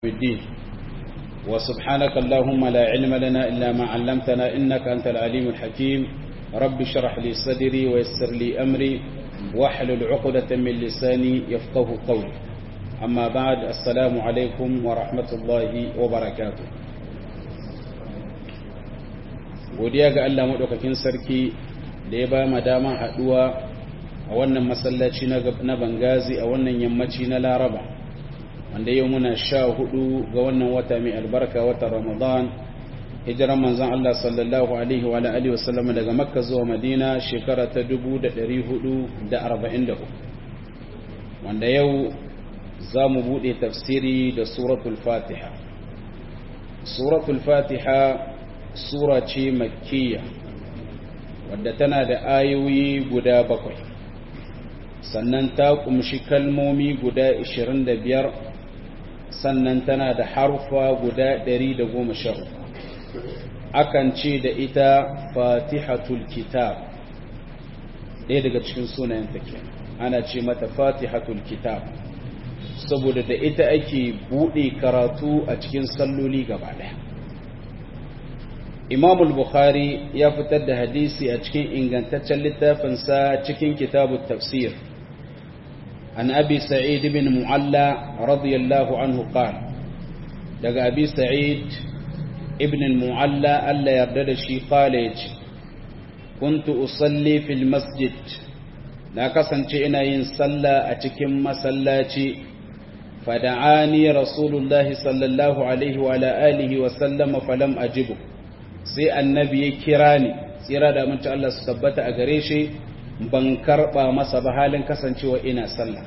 الدين وسبحانك اللهم لا علم لنا إلا ما علمتنا إنك أنت العليم الحكيم رب اشرح لي صدري ويسر لي أمري واحلل عقدة من لساني يفقه قولي أما بعد السلام عليكم ورحمة الله وبركاته godiya ga Allah maɗaukakin sarki da ya ba ma dama haɗuwa a wannan masallaci na bangazi a wannan yammaci na laraba wanda yau muna sha hudu ga wannan wata mai albarka wata ramadan hijiran manzan Allah sallallahu alaihi wa alihi wasallam daga makka zuwa madina shekara ta 1444 wanda yau za mu buɗe tafsiri da suratul fatiha suratul fatiha sura ce makkiya wadda tana da ayoyi guda bakwai sannan ta kumshi kalmomi guda 25 sannan tana da harfa guda 113 akan ce da ita fatihatul kitab ɗaya daga cikin sunayen take ana ce mata fatihatul kitab saboda da ita ake buɗe karatu a cikin salloli gaba ɗaya imam al-bukhari ya fitar da hadisi a cikin ingantaccen littafinsa cikin kitabu tafsir an abi sa'id ibn mu'alla radiyallahu anhu qala daga abi sa'id ibn mu'alla Allah yarda da shi qala yace kuntu usalli fil masjid na kasance ina yin sallah a cikin masallaci fada'ani rasulullahi sallallahu alaihi wa alihi wa sallama falam ajibu sai annabi ya kira ni tsira da amince Allah su tabbata a gare shi ban karba masa ba halin kasancewa ina sallah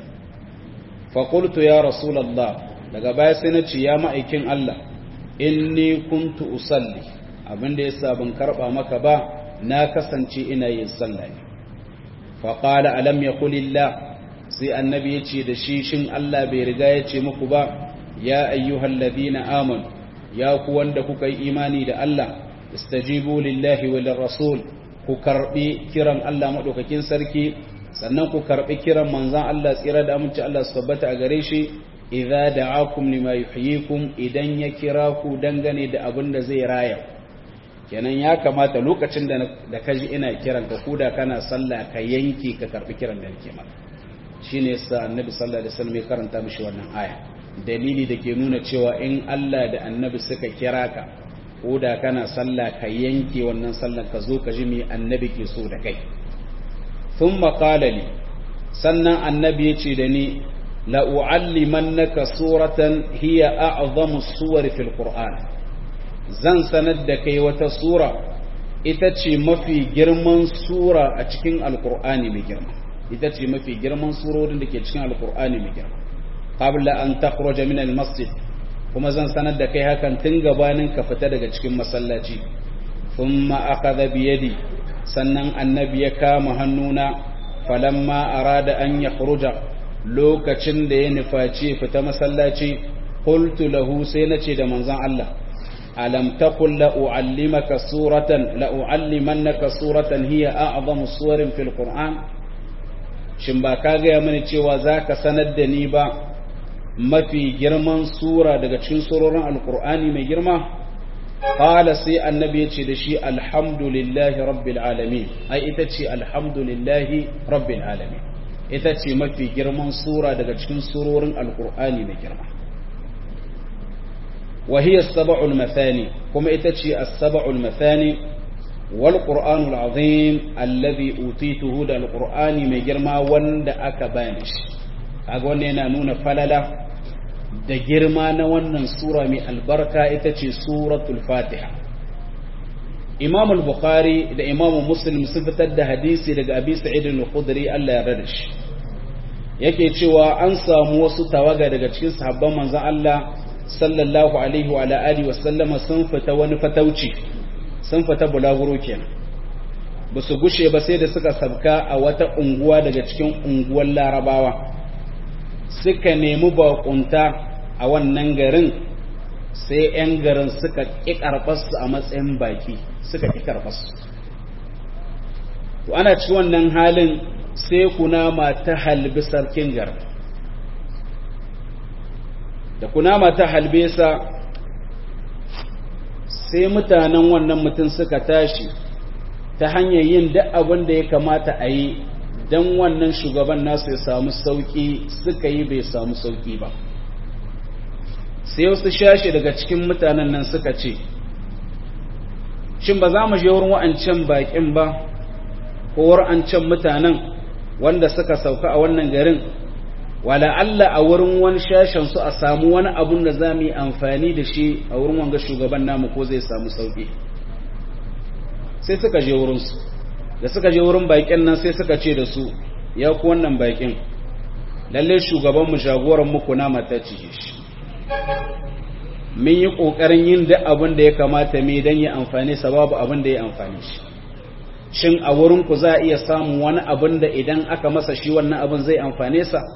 fa qultu ya rasulullah daga baya sai na ce ya ma'aikin Allah inni kuntu usalli abinda yasa ban karba maka ba na kasance ina yin sallah ne fa qala alam yaqulillah sai annabi ya ce da shi shin Allah bai riga ya ce muku ba ya ayyuhalladhina amanu ya ku wanda kuka yi imani da Allah istajibu lillahi wa lirrasul ku karbi kiran Allah madaukakin sarki sannan ku karbi kiran manzon Allah tsira da aminci Allah su tabbata a gare shi idza da'akum lima yuhyikum idan ya kira ku dangane da abin da zai raya kenan ya kamata lokacin da da kaji ina kiran ka kuda kana sallah ka yanke ka karbi kiran da nake maka shine yasa annabi sallallahu alaihi wasallam ya karanta mishi wannan aya dalili da ke nuna cewa in Allah da annabi suka kira ka ko da kana sallah ka yanke wannan sallar ka zo ka ji mai annabi ke so da kai sun makalali sannan annabi ya ce da ni la'u'allimannaka suratan hiya a'zamu suwar fil qur'an zan sanar da kai wata sura ita ce mafi girman sura a cikin alqur'ani mai girma ita ce mafi girman surorin da ke cikin alqur'ani mai girma qabla an takhruja min al-masjid kuma zan sanar da kai hakan tun gabanin ka fita daga cikin masallaci thumma akhadha bi yadi sannan annabi ya kama hannuna falamma arada an yakhruja lokacin da ya nufaci fita masallaci qultu lahu sai nace da manzon Allah alam taqul la uallimaka suratan la uallimannaka suratan hiya a'zamu suwarin fil qur'an shin ba ka ga mani cewa zaka sanar da ni ba mafi girman sura daga cikin surorin alkur'ani mai girma qala sai annabi ya ce da shi alhamdulillahi rabbil alamin ai ita ce alhamdulillahi rabbil alamin ita ce mafi girman sura daga cikin surorin alkur'ani mai girma wa hiya as-sab'ul mathani kuma ita ce as-sab'ul mathani wal qur'anul azim alladhi utituhu da alqur'ani mai girma wanda aka bani shi kaga wannan yana nuna falala da girma na wannan sura mai albarka ita ce suratul fatiha imam al-bukhari da imam muslim sun fitar da hadisi daga abi sa'id al-khudri Allah ya rada shi yake cewa an samu wasu tawaga daga cikin sahabban manzon Allah sallallahu alaihi wa ala alihi wasallama sun fita wani fatauci sun fita bulaguro kenan ba su gushe ba sai da suka sabka a wata unguwa daga cikin unguwar larabawa suka nemi bakunta a wannan garin sai 'yan garin suka ƙi karɓarsu a matsayin baki suka ƙi karɓarsu to ana ci wannan halin sai kunama ta halbi sarkin garin da kunama ta halbe sa sai mutanen wannan mutum suka tashi ta hanyar yin duk abin da ya kamata a yi don wannan shugaban nasu ya samu sauƙi suka yi bai samu sauƙi ba sai wasu shashi daga cikin mutanen nan suka ce shin ba za mu je wurin wa'ancan baƙin ba ko wa'ancan mutanen wanda suka sauka a wannan garin wala Allah a wurin wani shashen su a samu wani abun da za mu yi amfani da shi a wurin wanga shugaban namu ko zai samu sauƙi sai suka je wurinsu da suka je wurin baƙin nan sai suka ce da su ya ku wannan baƙin lalle shugabanmu jagoranmu kuna mata cije shi mun yi ƙoƙarin yin duk abin da ya kamata mai don yi amfani sababu abin da ya amfani shi shin a wurinku za a iya samun wani abin da idan aka masa shi wannan abin zai amfane sa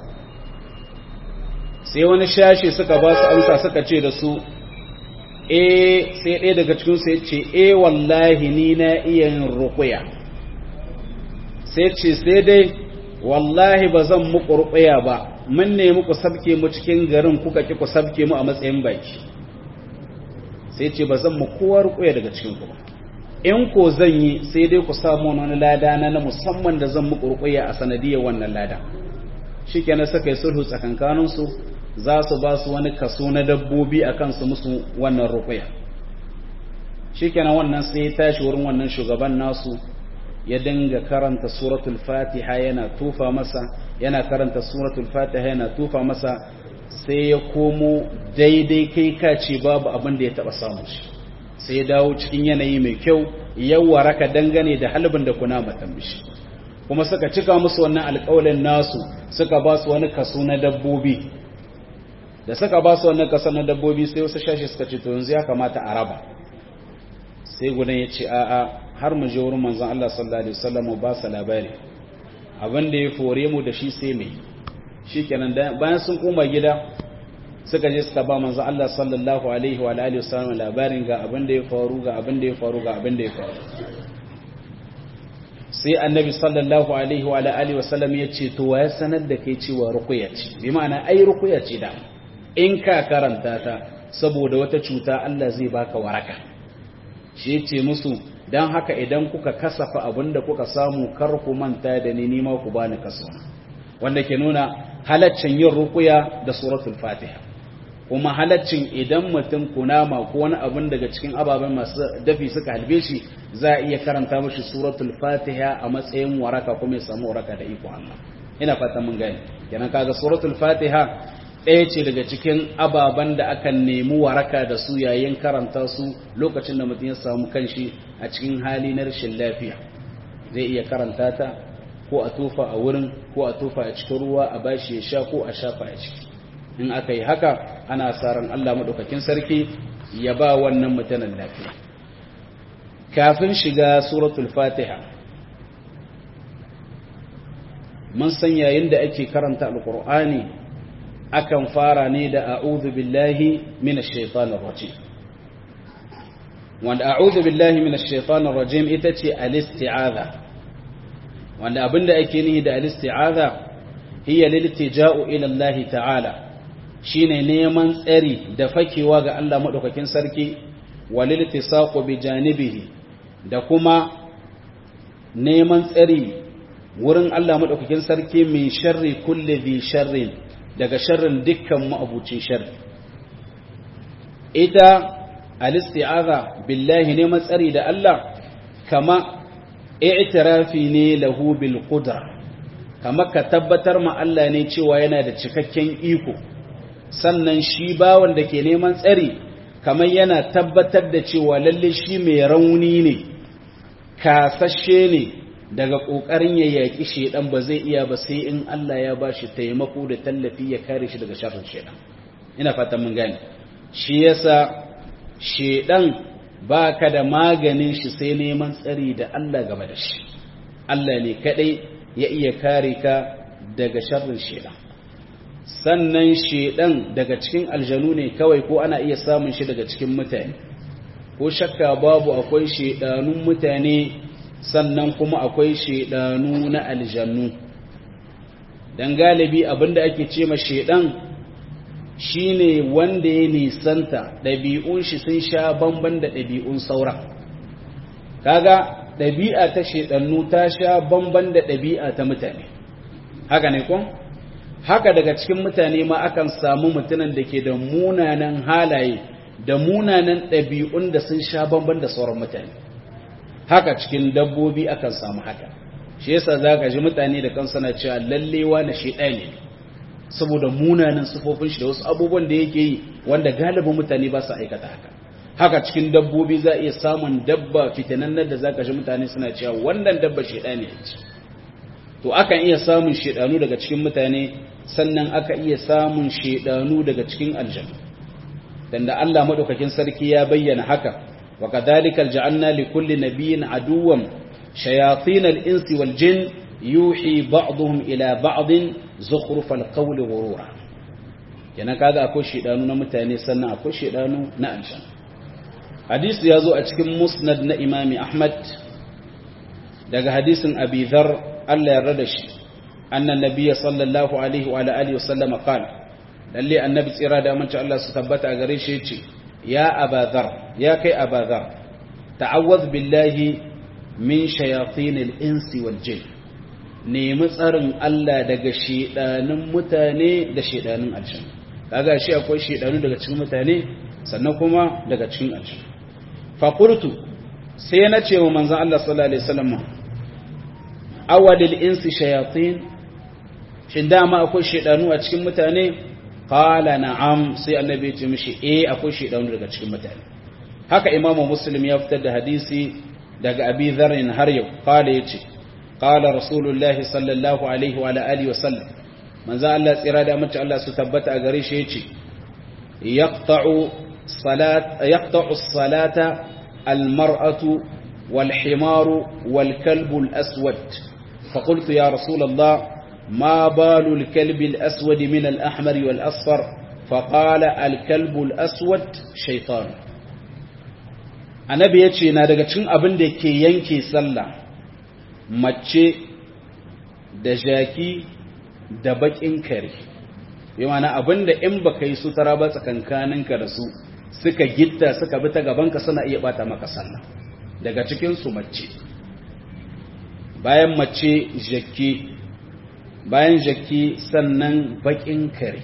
sai wani shashi suka ba su amsa suka ce da su e sai ɗaya daga cikinsu ya ce e wallahi ni na iya yin rukuya sai ce sai dai wallahi ba zan muku rukuya ba mun nemi ku sabke mu cikin garin kuka ki ku sabke mu a matsayin baki sai ce ba zan mu kowa rukuya daga cikin ku ba in ko zan yi sai dai ku samu wani lada na na musamman da zan muku rukuya a sanadiyar wannan lada shikenan suka yi sulhu tsakankaninsu za su ba su wani kaso na dabbobi a kansu musu wannan rukuya shikenan wannan sai ya tashi wurin wannan shugaban nasu ya dinga karanta suratul fatiha yana tufa masa yana karanta suratul fatiha yana tufa masa sai ya komo daidai kai kace babu abin da ya taba samu shi sai ya dawo cikin yanayi mai kyau ya waraka dangane da halbin da kuna matan bishi kuma suka cika musu wannan alƙawalin nasu suka ba su wani kaso na dabbobi da suka ba su wannan kaso na dabbobi sai wasu shashi suka ce to yanzu ya kamata a raba sai gudan ya ce a'a har mu je wurin manzon Allah sallallahu alaihi wasallam mu ba sa labari abin da ya fore mu da shi sai mai shikenan bayan sun koma gida suka je suka ba manzon Allah sallallahu alaihi wa alihi wasallam labarin ga abin da ya faru ga abin da ya faru ga abin da ya faru sai annabi sallallahu alaihi wa alihi wasallam ya ce to ya sanar da kai cewa ruqya ce bi ma'ana ai ruqya ce da in ka karanta ta saboda wata cuta Allah zai baka waraka shi ce musu dan haka idan kuka kasafa abinda kuka samu kar ku manta da ni nima ku bani kaso wanda ke nuna halaccin yin ruqya da suratul fatiha kuma halaccin idan mutum kunama ko wani abin daga cikin ababen masu dafi suka halbe shi za a iya karanta mashi suratul fatiha a matsayin waraka kuma ya samu waraka da iko Allah ina fatan mun gani kenan kaga suratul fatiha ɗaya ce daga cikin ababen da akan nemi waraka da su yayin karanta su lokacin da mutum ya samu kanshi a cikin hali na rashin lafiya zai iya karanta ta ko a tofa a wurin ko a tofa a cikin ruwa a bashi ya sha ko a shafa a ciki in aka yi haka ana tsaron Allah maɗaukakin sarki ya ba wannan mutanen lafiya kafin shiga suratul fatiha mun san yayin da ake karanta alkur'ani akan fara ne da a'udhu billahi minash shaitanir rajim wanda a'udhu billahi minash shaitanir rajim ita ce al-isti'adha wanda abinda ake nihi da al-isti'adha hiya liltija'u ila Allah ta'ala shine neman tsari da fakewa ga Allah madaukakin sarki walil tisaqu bi janibihi da kuma neman tsari wurin Allah madaukakin sarki min sharri kulli dhi sharrin daga sharrin dukkan ma'abucin sharri ita al-isti'aza billahi neman tsari da Allah kama i'tirafi ne lahu bil qudra kama ka tabbatar ma Allah ne cewa yana da cikakken iko sannan shi bawan da ke neman tsari kamar yana tabbatar da cewa lalle shi mai rauni ne kasashe ne daga ƙoƙarin ya yaƙi shaidan ba zai iya ba sai in Allah ya ba shi taimako da tallafi ya kare shi daga sharrin shaidan ina fatan mun gane shi yasa shaidan ba ka da maganin shi sai neman tsari da Allah game da shi Allah ne kadai ya iya kare ka daga sharrin shaidan sannan shedan daga cikin aljanu ne kawai ko ana iya samun shi daga cikin mutane ko shakka babu akwai shedanun mutane sannan kuma akwai shedanu na aljannu dan galibi abinda ake ce ma shedan shine wanda ya nisanta ɗabi'un shi sun sha bamban da ɗabi'un sauran kaga ɗabi'a ta shedannu ta sha bamban da ɗabi'a ta mutane haka ne kun haka daga cikin mutane ma akan samu mutumin da ke da munanan halaye da munanan ɗabi'un da sun sha bamban da sauran mutane haka cikin dabbobi akan samu haka shi yasa za ka ji mutane da kansu na cewa lallewa na shi ɗaya ne saboda munanan sufofin shi da wasu abubuwan da yake yi wanda galibin mutane ba su aikata haka haka cikin dabbobi za a iya samun dabba fitanannar da za ka ji mutane suna cewa wannan dabba shi ɗaya ne to akan iya samun shedanu daga cikin mutane sannan aka iya samun shedanu daga cikin aljanu dan da Allah madaukakin sarki ya bayyana haka wa kadhalika ja'alna li kulli nabiyyin aduwwan shayatin al-insi wal jin yuhi ba'dhum ila ba'd zukhruf al-qawli ghurura kenan kaga akwai shedanu na mutane sannan akwai shedanu na aljanu hadisi ya zo a cikin musnad na imami ahmad daga hadisin abi dhar Allah ya rada shi annan nabiyya sallallahu alaihi wa alihi wa sallama qala lalle annabi tsira da amince Allah su tabbata a gare shi yace ya abadhar ya kai abadhar ta'awwadh billahi min shayatin al-insi wal jin nemi tsarin Allah daga shedanin mutane da shedanin aljanna kaga shi akwai shedanu daga cikin mutane sannan kuma daga cikin aljanna fa qultu sai na ce wa manzon Allah sallallahu alaihi wasallam awalil insi shayatin shin dama akwai shedanu a cikin mutane qala na'am sai annabi ya ce mishi eh akwai shedanu daga cikin mutane haka imamu muslim ya fitar da hadisi daga abi dharrin har yau qala yace qala rasulullahi sallallahu alaihi wa alihi wa sallam manzo Allah tsira da mace Allah su tabbata a gare shi yace yaqta'u salat yaqta'u as-salata al-mar'atu wal-himaru wal-kalbu al-aswad فقلت يا رسول الله ما بال الكلب الأسود من الأحمر والأصفر فقال الكلب الأسود شيطان annabi ya ce na daga cikin abin da ke yanke sallah mace da jaki da bakin kare yi mana abin da in baka yi sutura ba tsakankaninka da su suka gitta suka bi ta gabanka suna iya bata maka sallah daga cikinsu mace bayan mace jaki bayan jaki sannan bakin kare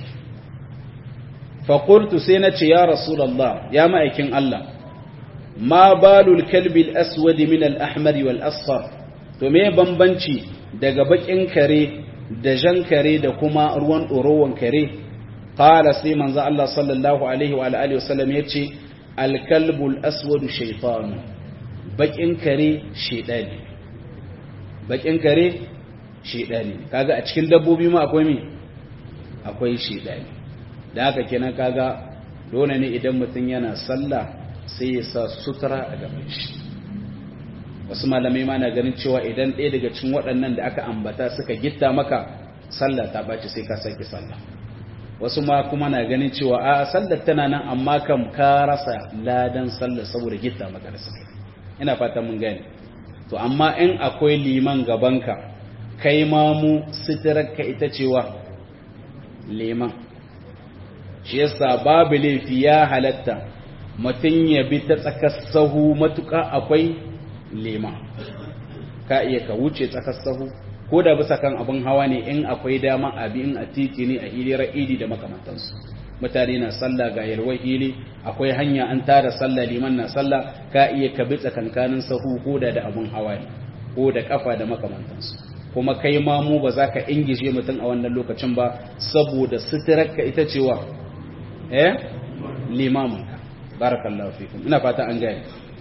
faƙultu sai na ce ya rasulallah ya ma'aikin Allah ma balul kalbi aswadi min al-ahmari wal asfar to me bambanci daga bakin kare da jan kare da kuma ruwan ɗorowan kare qala sai manzo Allah sallallahu alaihi wa alihi wasallam yace al-kalbul aswadu shaytan bakin kare shedani bakin kare shedani kaga a cikin dabbobi ma akwai me akwai shedani da haka kenan kaga dole ne idan mutum yana sallah sai ya sa sutura a gaban shi wasu malamai ma na ganin cewa idan ɗaya daga cikin waɗannan da aka ambata suka gitta maka sallah ta ɓaci sai ka sake sallah wasu ma kuma na ganin cewa a sallar tana nan amma kam ka rasa ladan sallar saboda gitta maka da suka ina fata mun gane to amma in akwai liman gabanka kai ma mu suturarka ita cewa liman shi yasa babu laifi ya halatta mutum ya bi ta tsakar sahu matuƙa akwai lema ka iya ka wuce tsakar sahu ko da bisa kan abin hawa ne in akwai dama abi in a titi ne a ilira idi da makamantansu mutane na sallah ga yalwar hili akwai hanya an tara sallah liman na sallah ka iya ka bi tsakankanin sahu ko da da abin hawa ne ko da kafa da makamantansu kuma kai ma mu ba za ka ingishe mutum a wannan lokacin ba saboda suturarka ita cewa eh limaminka barakallahu fikum ina fata an gaya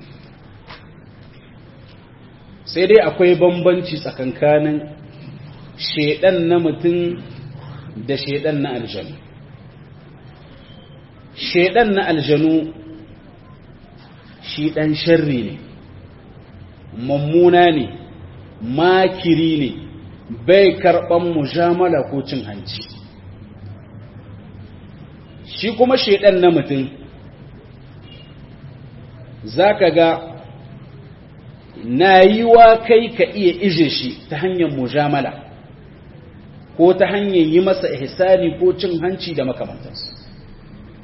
sai dai akwai bambanci tsakankanin shedan na mutum da shedan na aljanu shedan na aljanu shi dan sharri ne mummuna ne makiri ne bai karban mujamala ko cin hanci shi kuma shedan na mutum za ka ga na yi wa kai ka iya ije shi ta hanyar mujamala ko ta hanyar yi masa ihsani ko cin hanci da makamantarsu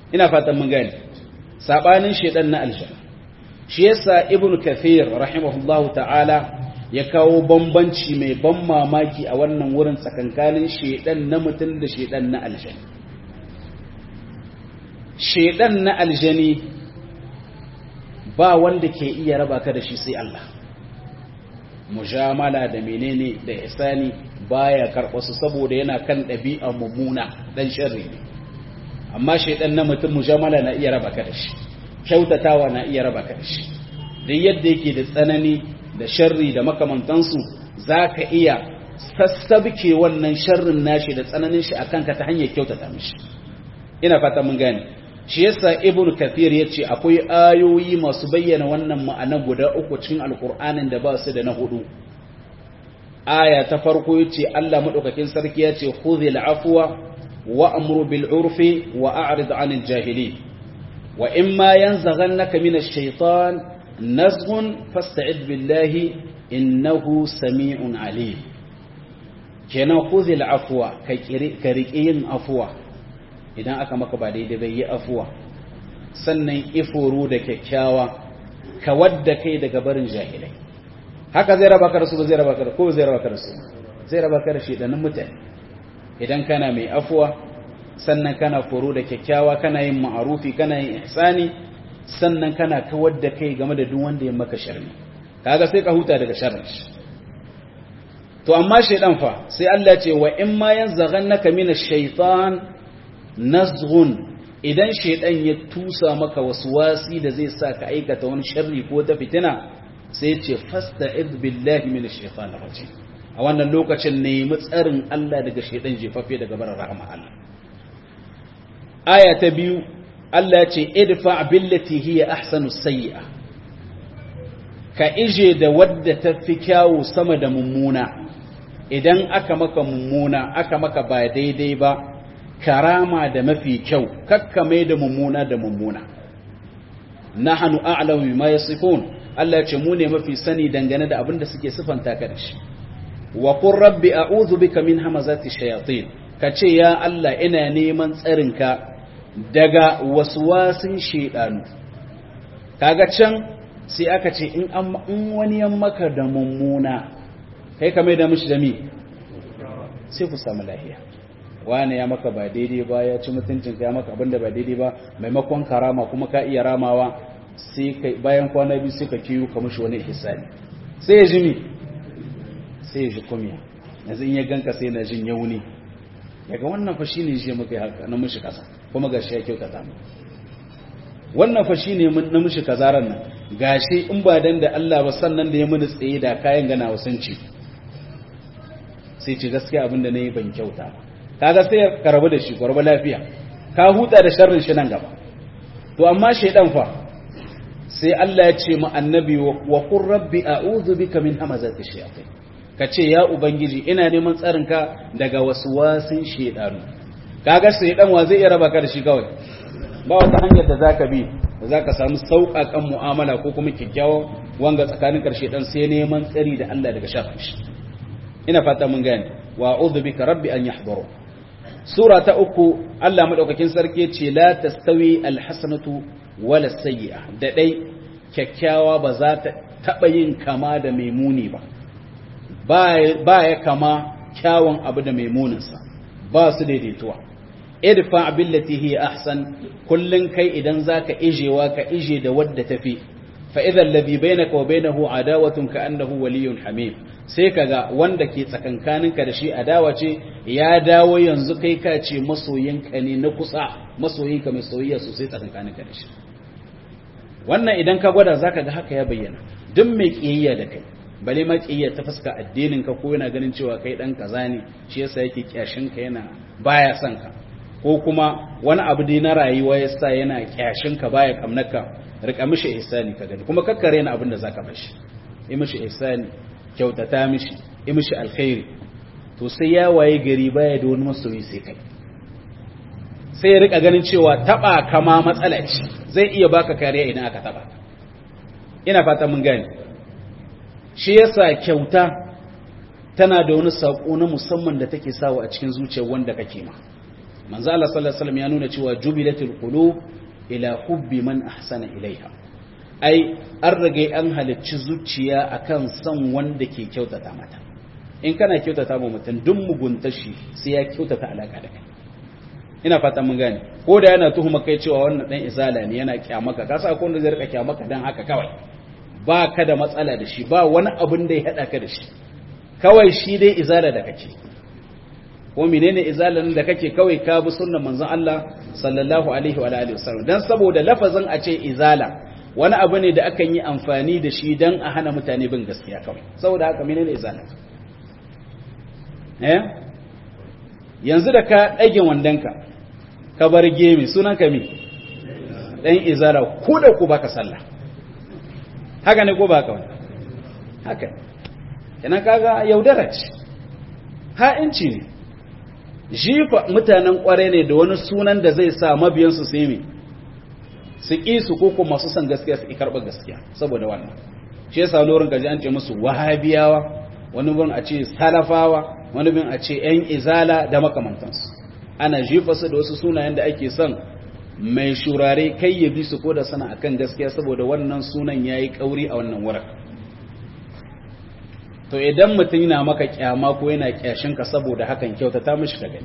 ina fatan mun gane sabanin shedan na aljanna shi yasa ibnu kathir rahimahullahu ta'ala ya kawo bambanci mai ban mamaki a wannan wurin tsakankanin shedan na mutum da shedan na aljani shedan na aljani ba wanda ke iya raba ka da shi sai Allah mujamala da menene da ihsani baya karɓa su saboda yana kan ɗabi'a mummuna dan sharri ne amma shaidan na mutum mujamala na iya raba ka da shi kyautatawa na iya raba ka da shi duk yadda yake da tsanani da sharri da makamantansu zaka iya sassabke wannan sharrin nashi da tsananin shi akan ka ta hanyar kyautata mishi ina fata mun gane shi yasa ibnu kathir yace akwai ayoyi masu bayyana wannan ma'ana guda uku cikin alqur'anin da ba su da na hudu aya ta farko yace Allah madaukakin sarki yace khudhil afwa wa'muru bil urfi wa a'rid 'anil jahilin wa imma yanzaghannaka minash shaitan nazghun fasta'id billahi innahu sami'un alim kenan khudhil afwa ka riƙe yin afwa idan aka maka ba daidai bai yi afuwa sannan ifuru da kyakkyawa ka wadda kai daga barin jahilai haka zai raba ka da su ba zai raba ka da ko zai raba ka da su zai raba ka da shedanin mutane idan kana mai afuwa sannan kana furu da kyakkyawa kana yin ma'arufi kana yin ihsani sannan kana kawar da kai game da duk wanda ya maka sharri kaga sai ka huta daga sharrin shi to amma shaydan fa sai Allah ya ce wa in ma yanzaghannaka minash shaytan nazghun idan shaidan ya tusa maka wasu wasi da zai sa ka aikata wani sharri ko ta fitina sai ce fasta'id billahi minash shaitanir rajim a wannan lokacin nemi tsarin Allah daga shaidan jefaffe daga barin rahama Allah aya ta biyu Allah ya ce idfa billati hiya ahsanu sayyi'a ka ije da wadda ta fi kyawu sama da mummuna idan aka maka mummuna aka maka ba daidai ba karama da mafi kyau kakkame da mummuna da mummuna nahnu a'lamu bima yasifun Allah ce mu ne mafi sani dangane da abin da suke sifanta ka da shi wa qur rabbi a'udhu bika min hamazati shayatin kace ya Allah ina neman tsarinka daga waswasin shedanu kaga can sai aka ce in in wani yan maka da mummuna kai ka mai da mishi da mi sai ku samu lafiya wane ya maka ba daidai ba ya ci mutuncin ya maka abinda ba daidai ba maimakon karama kuma ka iya ramawa sai kai bayan kwana biyu sai ka kiyo ka mishi wani ihsani sai ya ji mi sai ya ji kumiya yanzu in ya ganka sai na jin yauni daga wannan fa shine je muka haka na mishi kasa kuma gashi ya kyautata mu wannan fa shine na mishi kazaran nan gashi in ba dan da Allah ba sannan da ya muni tsaye da kayan gana wasanci sai ce gaskiya abinda nayi ban kyauta ba kaga sai ka rabu da shi gwarba lafiya ka huta da sharrin shi nan gaba to amma shaydan fa sai Allah ya ce mu annabi wa qur rabbi a'udhu bika min hamazati shayatin kace ya ubangiji ina neman tsarin ka daga waswasin shaydanu kaga shaydan wa zai iya raba ka da shi kawai ba wata hanyar da zaka bi da zaka samu sauƙaƙan mu'amala ko kuma kikkiawan wanga tsakanin karshe dan sai neman tsari da Allah daga sharrin shi ina fata mun gane wa a'udhu bika rabbi an yahduru sura ta uku Allah madaukakin sarki ce la tastawi alhasanatu wala sayyi'a da dai kyakkyawa ba za ta taba yin kama da maimuni ba ba ya kama kyawun abu da maimuninsa ba su daidaituwa idfa billati hiya ahsan kullun kai idan zaka ijewa ka ije da wadda tafi fa idha alladhi bainaka wa bainahu adawatun ka annahu waliyyun hamim sai kaga wanda ke tsakankaninka da shi adawa ce ya dawo yanzu kai ka ce masoyinka ne na kusa masoyinka mai soyayya sosai tsakankaninka da shi wannan idan ka gwada zaka ga haka ya bayyana duk mai kiyayya da kai bale ma kiyayya ta fuska addinin ka ko yana ganin cewa kai dan kaza ne shi yasa yake kyashin ka yana baya son ka ko kuma wani abu dai na rayuwa yasa yana kyashin ka baya kamnaka rika mishi ihsani ka gani kuma kakkare na abin da zaka bashi yi mishi ihsani kyautata mishi yi mishi alkhairi to sai ya waye gari baya da wani masoyi sai kai sai ya rika ganin cewa taba kama matsala ce zai iya baka kariya idan aka taba ina fata mun gane shi yasa kyauta tana da wani sako na musamman da take sawa a cikin zuciyar wanda kake ma manzo Allah sallallahu alaihi wasallam ya nuna cewa jubilatul qulub ila hubbi man ahsana ilaiha ai an rage an halicci zuciya akan son wanda ke kyautata mata in kana kyautata ma mutum duk mugunta shi sai ya kyautata alaka da kai ina fata mun gane ko da yana tuhuma kai cewa wannan dan izala ne yana kyamaka ka sa ko wanda zai rika kyamaka dan haka kawai ba ka da matsala da shi ba wani abin da ya hada ka da shi kawai shi dai izala da kake ko menene izalan da kake kawai ka bi sunnar manzon Allah sallallahu alaihi wa alihi wasallam dan saboda lafazin a ce izala wani abu ne da akan yi amfani da shi dan a hana mutane bin gaskiya kawai saboda haka menene izala eh yanzu da ka dage wandanka ka bar gemi sunan ka mi dan izala ku da ku baka sallah haka ne ko baka wani haka kenan kaga yaudara ce ha'inci ne jifa mutanen kware ne da wani sunan da zai sa mabiyansu su yi su ƙi su koko masu son gaskiya su ƙi karɓar gaskiya saboda wannan shi yasa lorin gaji an ce musu wahabiyawa wani bin a ce salafawa wani bin a ce yan izala da makamantansu ana jifa su da wasu sunayen da ake son mai shurare kai ya bi su ko da sana akan gaskiya saboda wannan sunan yayi kauri a wannan wurin to idan mutum yana maka kyama ko yana kyashin ka saboda hakan kyautata mishi ka gani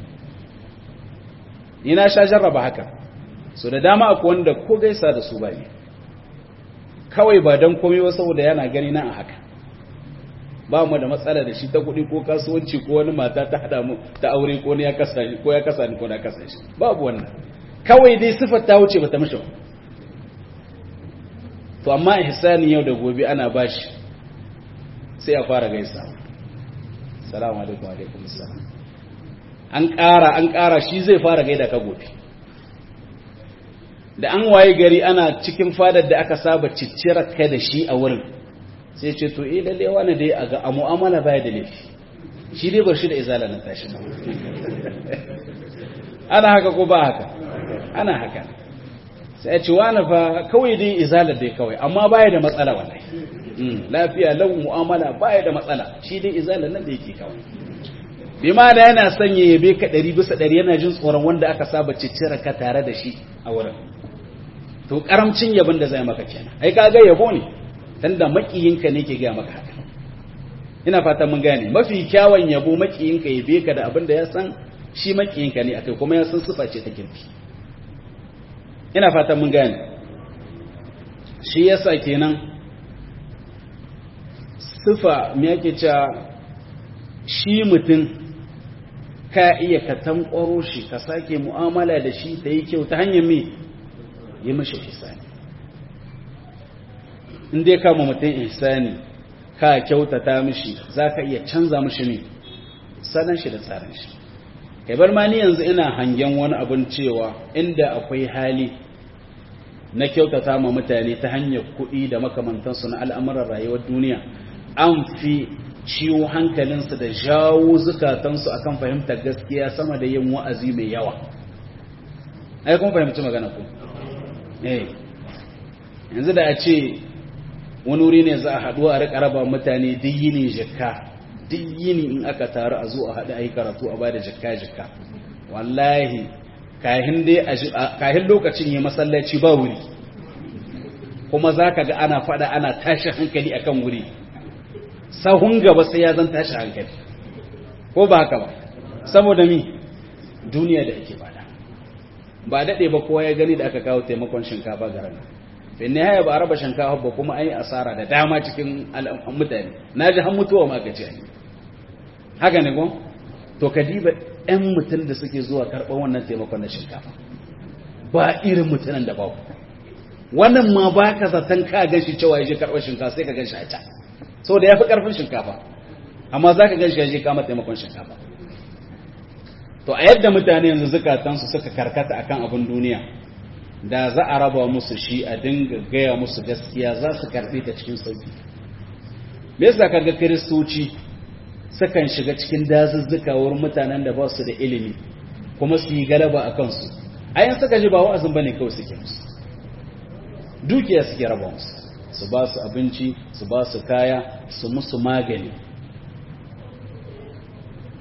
ina sha jarraba haka so da dama akwai wanda ko gaisa da su bane kawai ba dan komai ba saboda yana gani na a haka ba mu da matsala da shi ta kuɗi ko kasuwanci ko wani mata ta hada mu ta aure ko ya kasa ni ko ya kasa ni ko na kasa shi babu wannan kawai dai sifar ta wuce bata mishi ba to amma ihsani yau da gobe ana bashi sai a fara gaisa salamu alaikum alaikum salam an ƙara an ƙara shi zai fara gaida ka gobe da an waye gari ana cikin fadar da aka saba ciccira kai da shi a wurin sai ce to eh lalle wani dai a ga a mu'amala baya da laifi shi dai bar shi da izala na tashi ana haka ko ba haka ana haka sai a ce wani fa kawai dai izalar dai kawai amma baya da matsala wallahi lafiya lau mu'amala baya da matsala shi dai izalar nan da yake kawai bi ma da yana sanya yabe ka ɗari bisa ɗari yana jin tsoron wanda aka saba ciccira ka tare da shi a wurin to karamcin yabon da zai maka kenan ai ka ga yabo ne tunda makiyinka ne ke ga maka haka ina fatan mun gane mafi kyawun yabo makiyinka yabe ka da abin da ya san shi makiyinka ne akai kuma ya san sifa ce ta kirki ina fatan mun gane shi yasa kenan sifa me yake cewa shi mutum ka iya ka tankwaro shi ka sake mu'amala da shi ta yi kyau ta hanyar me yi mashi ihsani in dai kama mutum ihsani ka kyautata mishi za ka iya canza mishi ne sanan shi da tsarin shi kai bar ma ni yanzu ina hangen wani abin cewa inda akwai hali na kyautata ma mutane ta hanyar kuɗi da makamantansu na al'amuran rayuwar duniya an fi ciwo hankalinsu da jawo zukatansu akan fahimtar gaskiya sama da yin wa'azi mai yawa ai kun fahimci magana ku eh yanzu da a ce wani wuri ne za a haɗu a riƙa raba mutane duk yini jikka duk yini in aka taru a zo a haɗu a yi karatu a bada jikka jikka wallahi kahin lokacin yi masallaci ba wuri kuma za ka ga ana faɗa ana tashi hankali akan wuri sahun gaba sai ya zan tashi hankali ko ba haka ba saboda mi duniya da ake bada ba daɗe ba kowa ya gani da aka kawo taimakon shinkafa ga rana bin ne haya ba a raba shinkafa ba kuma an yi asara da dama cikin mutane na ji han mutuwa ma gaci haka ne gon to ka diba ɗan mutum da suke zuwa karɓar wannan taimakon na shinkafa ba irin mutanen da babu wannan ma ba ka zaton ka gan shi cewa ya je karɓar shinkafa sai ka gan shi a can sau da ya fi ƙarfin shinkafa amma za ka gan shi ya je kama taimakon shinkafa to a yadda mutane yanzu zukatansu suka karkata akan abin duniya da za a raba musu shi a dinga gaya musu gaskiya za su karɓe ta cikin sauki me yasa kaga kiristoci sukan shiga cikin dazuzzuka wurin mutanen da ba su da ilimi kuma su yi galaba a kansu ayan suka ji ba wa'azin bane kawai suke musu dukiya suke raba musu su ba su abinci su ba su kaya su musu magani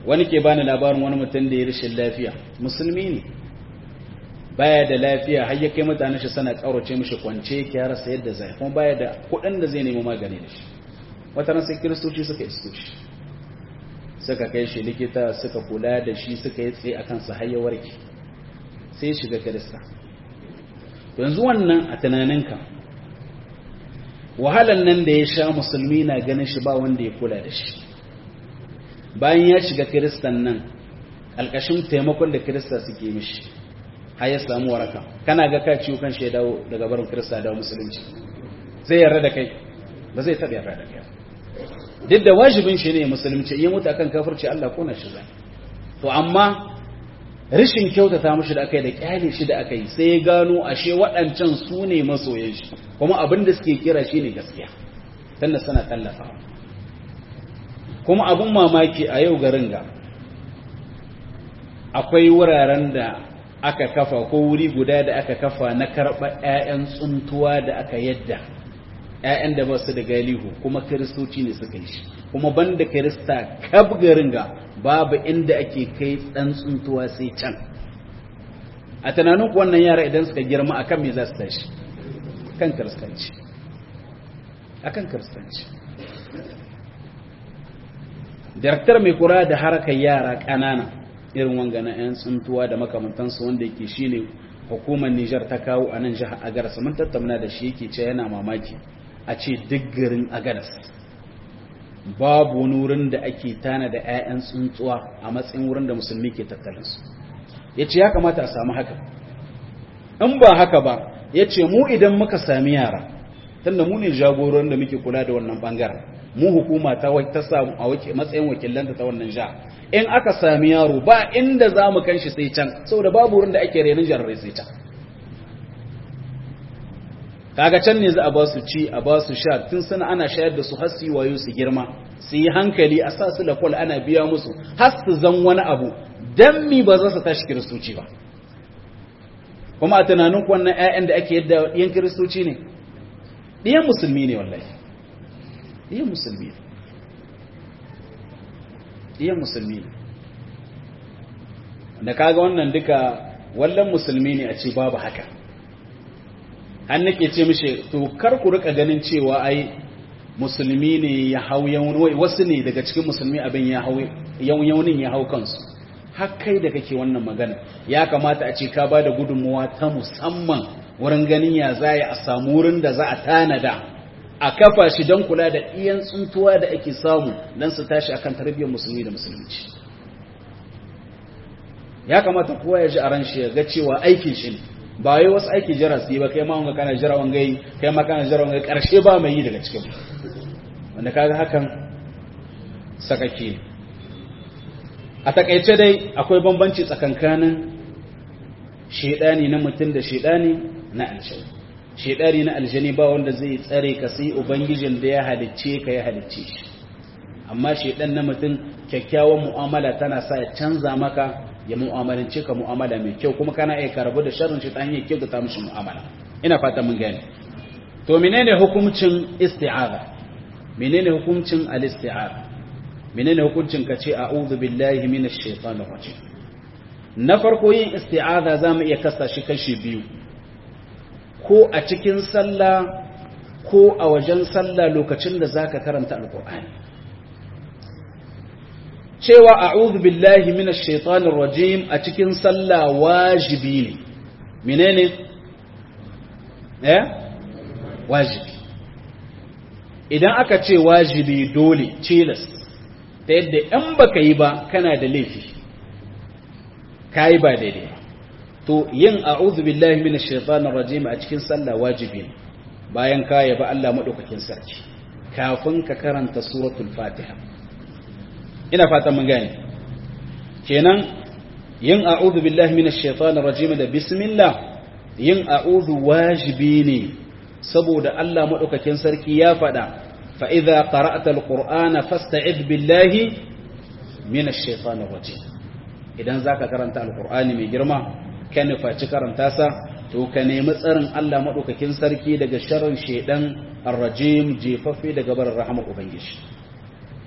wani ke bani labarin wani mutum da ya rashin lafiya musulmi ne baya da lafiya har ya kai mutane shi sana kaurace mishi kwance yake ya rasa yadda zai kuma baya da kuɗin da zai nemi magani da shi wata ran sai kiristoci suka isko shi suka kai shi likita suka kula da shi suka yi tsaye akan sa har ya warke sai ya shiga kirista yanzu wannan a tunaninka wahalan nan da ya sha musulmi na ganin shi ba wanda ya kula da shi bayan ya shiga kiristan nan alƙashin taimakon da kirista suke mishi har ya samu waraka kana ga ka ciwo kan shi ya dawo daga barin kirista da musulunci zai yarda da kai ba zai taɓa yarda da kai duk da wajibin shi ne musulunci iya mutu akan kafirci Allah kona shi zai to amma rishin kyautata mashi da aka yi da kyale shi da aka yi sai ya gano ashe waɗancan su ne masoyan shi kuma abin da suke kira shi ne gaskiya tunda suna tallafa kuma abin mamaki a yau garin ga akwai wuraren da aka kafa ko wuri guda da aka kafa na karɓa 'ya'yan tsuntuwa da aka yadda 'ya'yan da ba su da galihu kuma kiristoci ne suka yi shi kuma banda kirista kab garin ga babu inda ake kai ɗan tsuntuwa sai can a tunanin ku wannan yara idan suka girma akan me za su tashi kan kiristanci akan kiristanci Daraktar mai kura da harkar yara ƙanana irin wanga na 'yan tsuntuwa da makamantansu wanda yake shine hukumar Nijar ta kawo a nan jihar Agaras mun tattauna da shi yake ce yana mamaki a ce duk garin Agaras babu wani wurin da ake tana da 'ya'yan tsuntsuwa a matsayin wurin da musulmi ke tattalinsu ya ce ya kamata a samu haka in ba haka ba ya ce mu idan muka sami yara tunda mu ne jagoron da muke kula da wannan bangaren mu hukuma ta ta samu a matsayin wakilanta ta wannan jiha in aka sami yaro ba inda za mu kan shi sai can saboda babu wurin da ake renin jararai sai can kaga can ne za a ba su ci a ba su sha tun suna ana shayar da su har su yi wayo su girma su yi hankali a sa su lafol ana biya musu har su zan wani abu dan mi ba za su tashi kiristoci ba kuma a tunanin wannan 'ya'yan da ake yadda yan kiristoci ne ɗiyan musulmi ne wallahi ɗiyan musulmi ne ɗiyan musulmi ne da kaga wannan duka wallan musulmi ne a ce babu haka an nake ce mishi to kar ku rika ganin cewa ai musulmi ne ya hau yawon wasu ne daga cikin musulmi abin ya hau yawunin ya hau kansu har kai da kake wannan magana ya kamata a ce ka ba da gudunmuwa ta musamman wurin ganin ya za a samu wurin da za a tanada a kafa shi don kula da iyan tsuntuwa da ake samu don su tashi akan tarbiyyar musulmi da musulunci ya kamata kowa ya ji a ran shi ya ga cewa aikin shi ne ba wai wasu aiki jira su yi ba kai ma wanga kana jira wanga yi kai ma kana jira wanga karshe ba mai yi daga cikin wanda kaga hakan sakake a takaice dai akwai bambanci tsakankanin shedani na mutum da shedani na aljani shedani na aljani ba wanda zai tsare ka sai ubangijin da ya halicce ka ya halicce shi amma shedan na mutum kyakkyawan mu'amala tana sa ya canza maka ya mu'amalance ka mu'amala mai kyau kuma kana iya karbu da sharrin shi ta hanyar kyau ta mishi mu'amala ina fata mun gane to menene hukuncin isti'aza menene hukuncin al-isti'aza menene hukuncin ka ce a'udhu billahi minash shaitanir rajim na farko yin isti'aza zamu iya kasa shi kashi biyu ko a cikin sallah ko a wajen sallah lokacin da zaka karanta alqur'ani cewa a'udhu billahi minash shaitanir rajim a cikin sallah wajibi ne menene eh wajibi idan aka ce wajibi dole tilas ta yadda in baka yi ba kana da laifi kai ba daidai to yin a'udhu billahi minash shaitanir rajim a cikin sallah wajibi ne bayan ka yaba Allah madaukakin sarki kafin ka karanta suratul fatiha ina fatan mun gane kenan yin a'udhu billahi minash shaitanir rajim da bismillah yin a'udhu wajibi ne saboda Allah madaukakin sarki ya fada fa idza qara'ta alqur'ana fasta'id billahi minash shaitanir rajim idan zaka karanta alqur'ani mai girma ka nufaci karanta sa to ka nemi tsarin Allah madaukakin sarki daga sharrin shaidan arrajim jefaffe daga barin rahmar ubangiji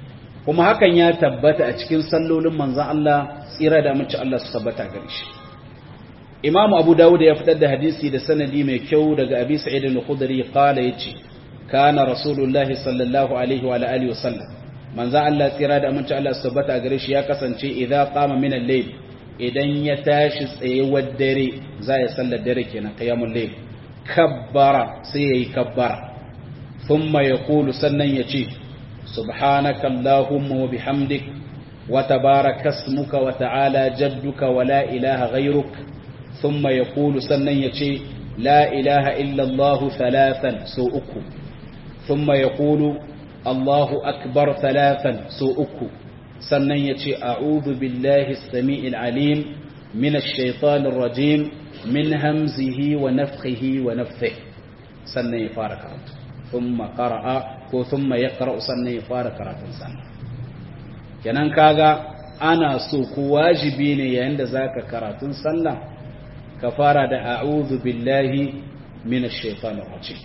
kuma hakan ya tabbata a cikin sallolin manzon Allah tsira da mace Allah su tabbata gare shi Imam Abu Dawud ya fitar da hadisi da sanadi mai kyau daga Abi Sa'id al-Khudri qala yace kana Rasulullahi sallallahu alaihi wa alihi wasallam manzon Allah tsira da mace Allah su tabbata gare shi ya kasance idza qama min al-layl idan ya tashi tsayewar dare za ya sallar dare kenan qiyamul layl kabbara sai yayi kabbara thumma yaqulu sannan yace subhanaka allahumma wa bihamdik wa tabaraka ismuka wa ta'ala jadduka wa la ilaha ghayruk thumma yaqulu sannan yace la ilaha illa allah thalathan so uku thumma yaqulu allahu akbar thalathan so uku sannan ya ce a'udhu billahi sami'il alim min ash-shaytanir rajim min hamzihi wa nafthihi wa nafthihi sannan ya fara karatu thumma qara'a ko thumma yaqra'u sannan ya fara karatun sannan kenan kaga ana so ko wajibi ne yayin da zaka karatun sallah ka fara da a'udhu billahi min ash-shaytanir rajim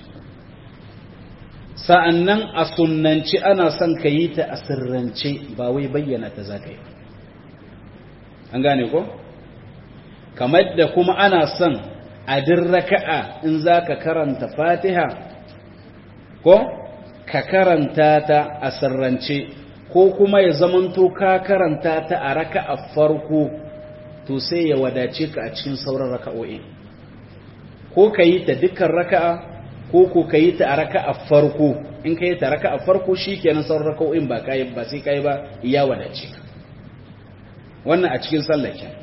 sa'annan a sunnanci ana son ka yi ta a sirrance ba wai bayyana ta za ka yi an gane ko? kamar da kuma ana son a din raka'a in za ka karanta fatiha ko ka karanta ta a sirrance ko kuma ya zamanto ka karanta ta a raka'a farko to sai ya wadace ka a cikin sauran raka'o'i ko ka yi ta dukkan raka'a ko ko ka yi ta a raka'a farko in ka yi ta raka'a farko shikenan sauran raka'o'in ba kai ba sai kai ba ya wadace ka wannan a cikin sallah ke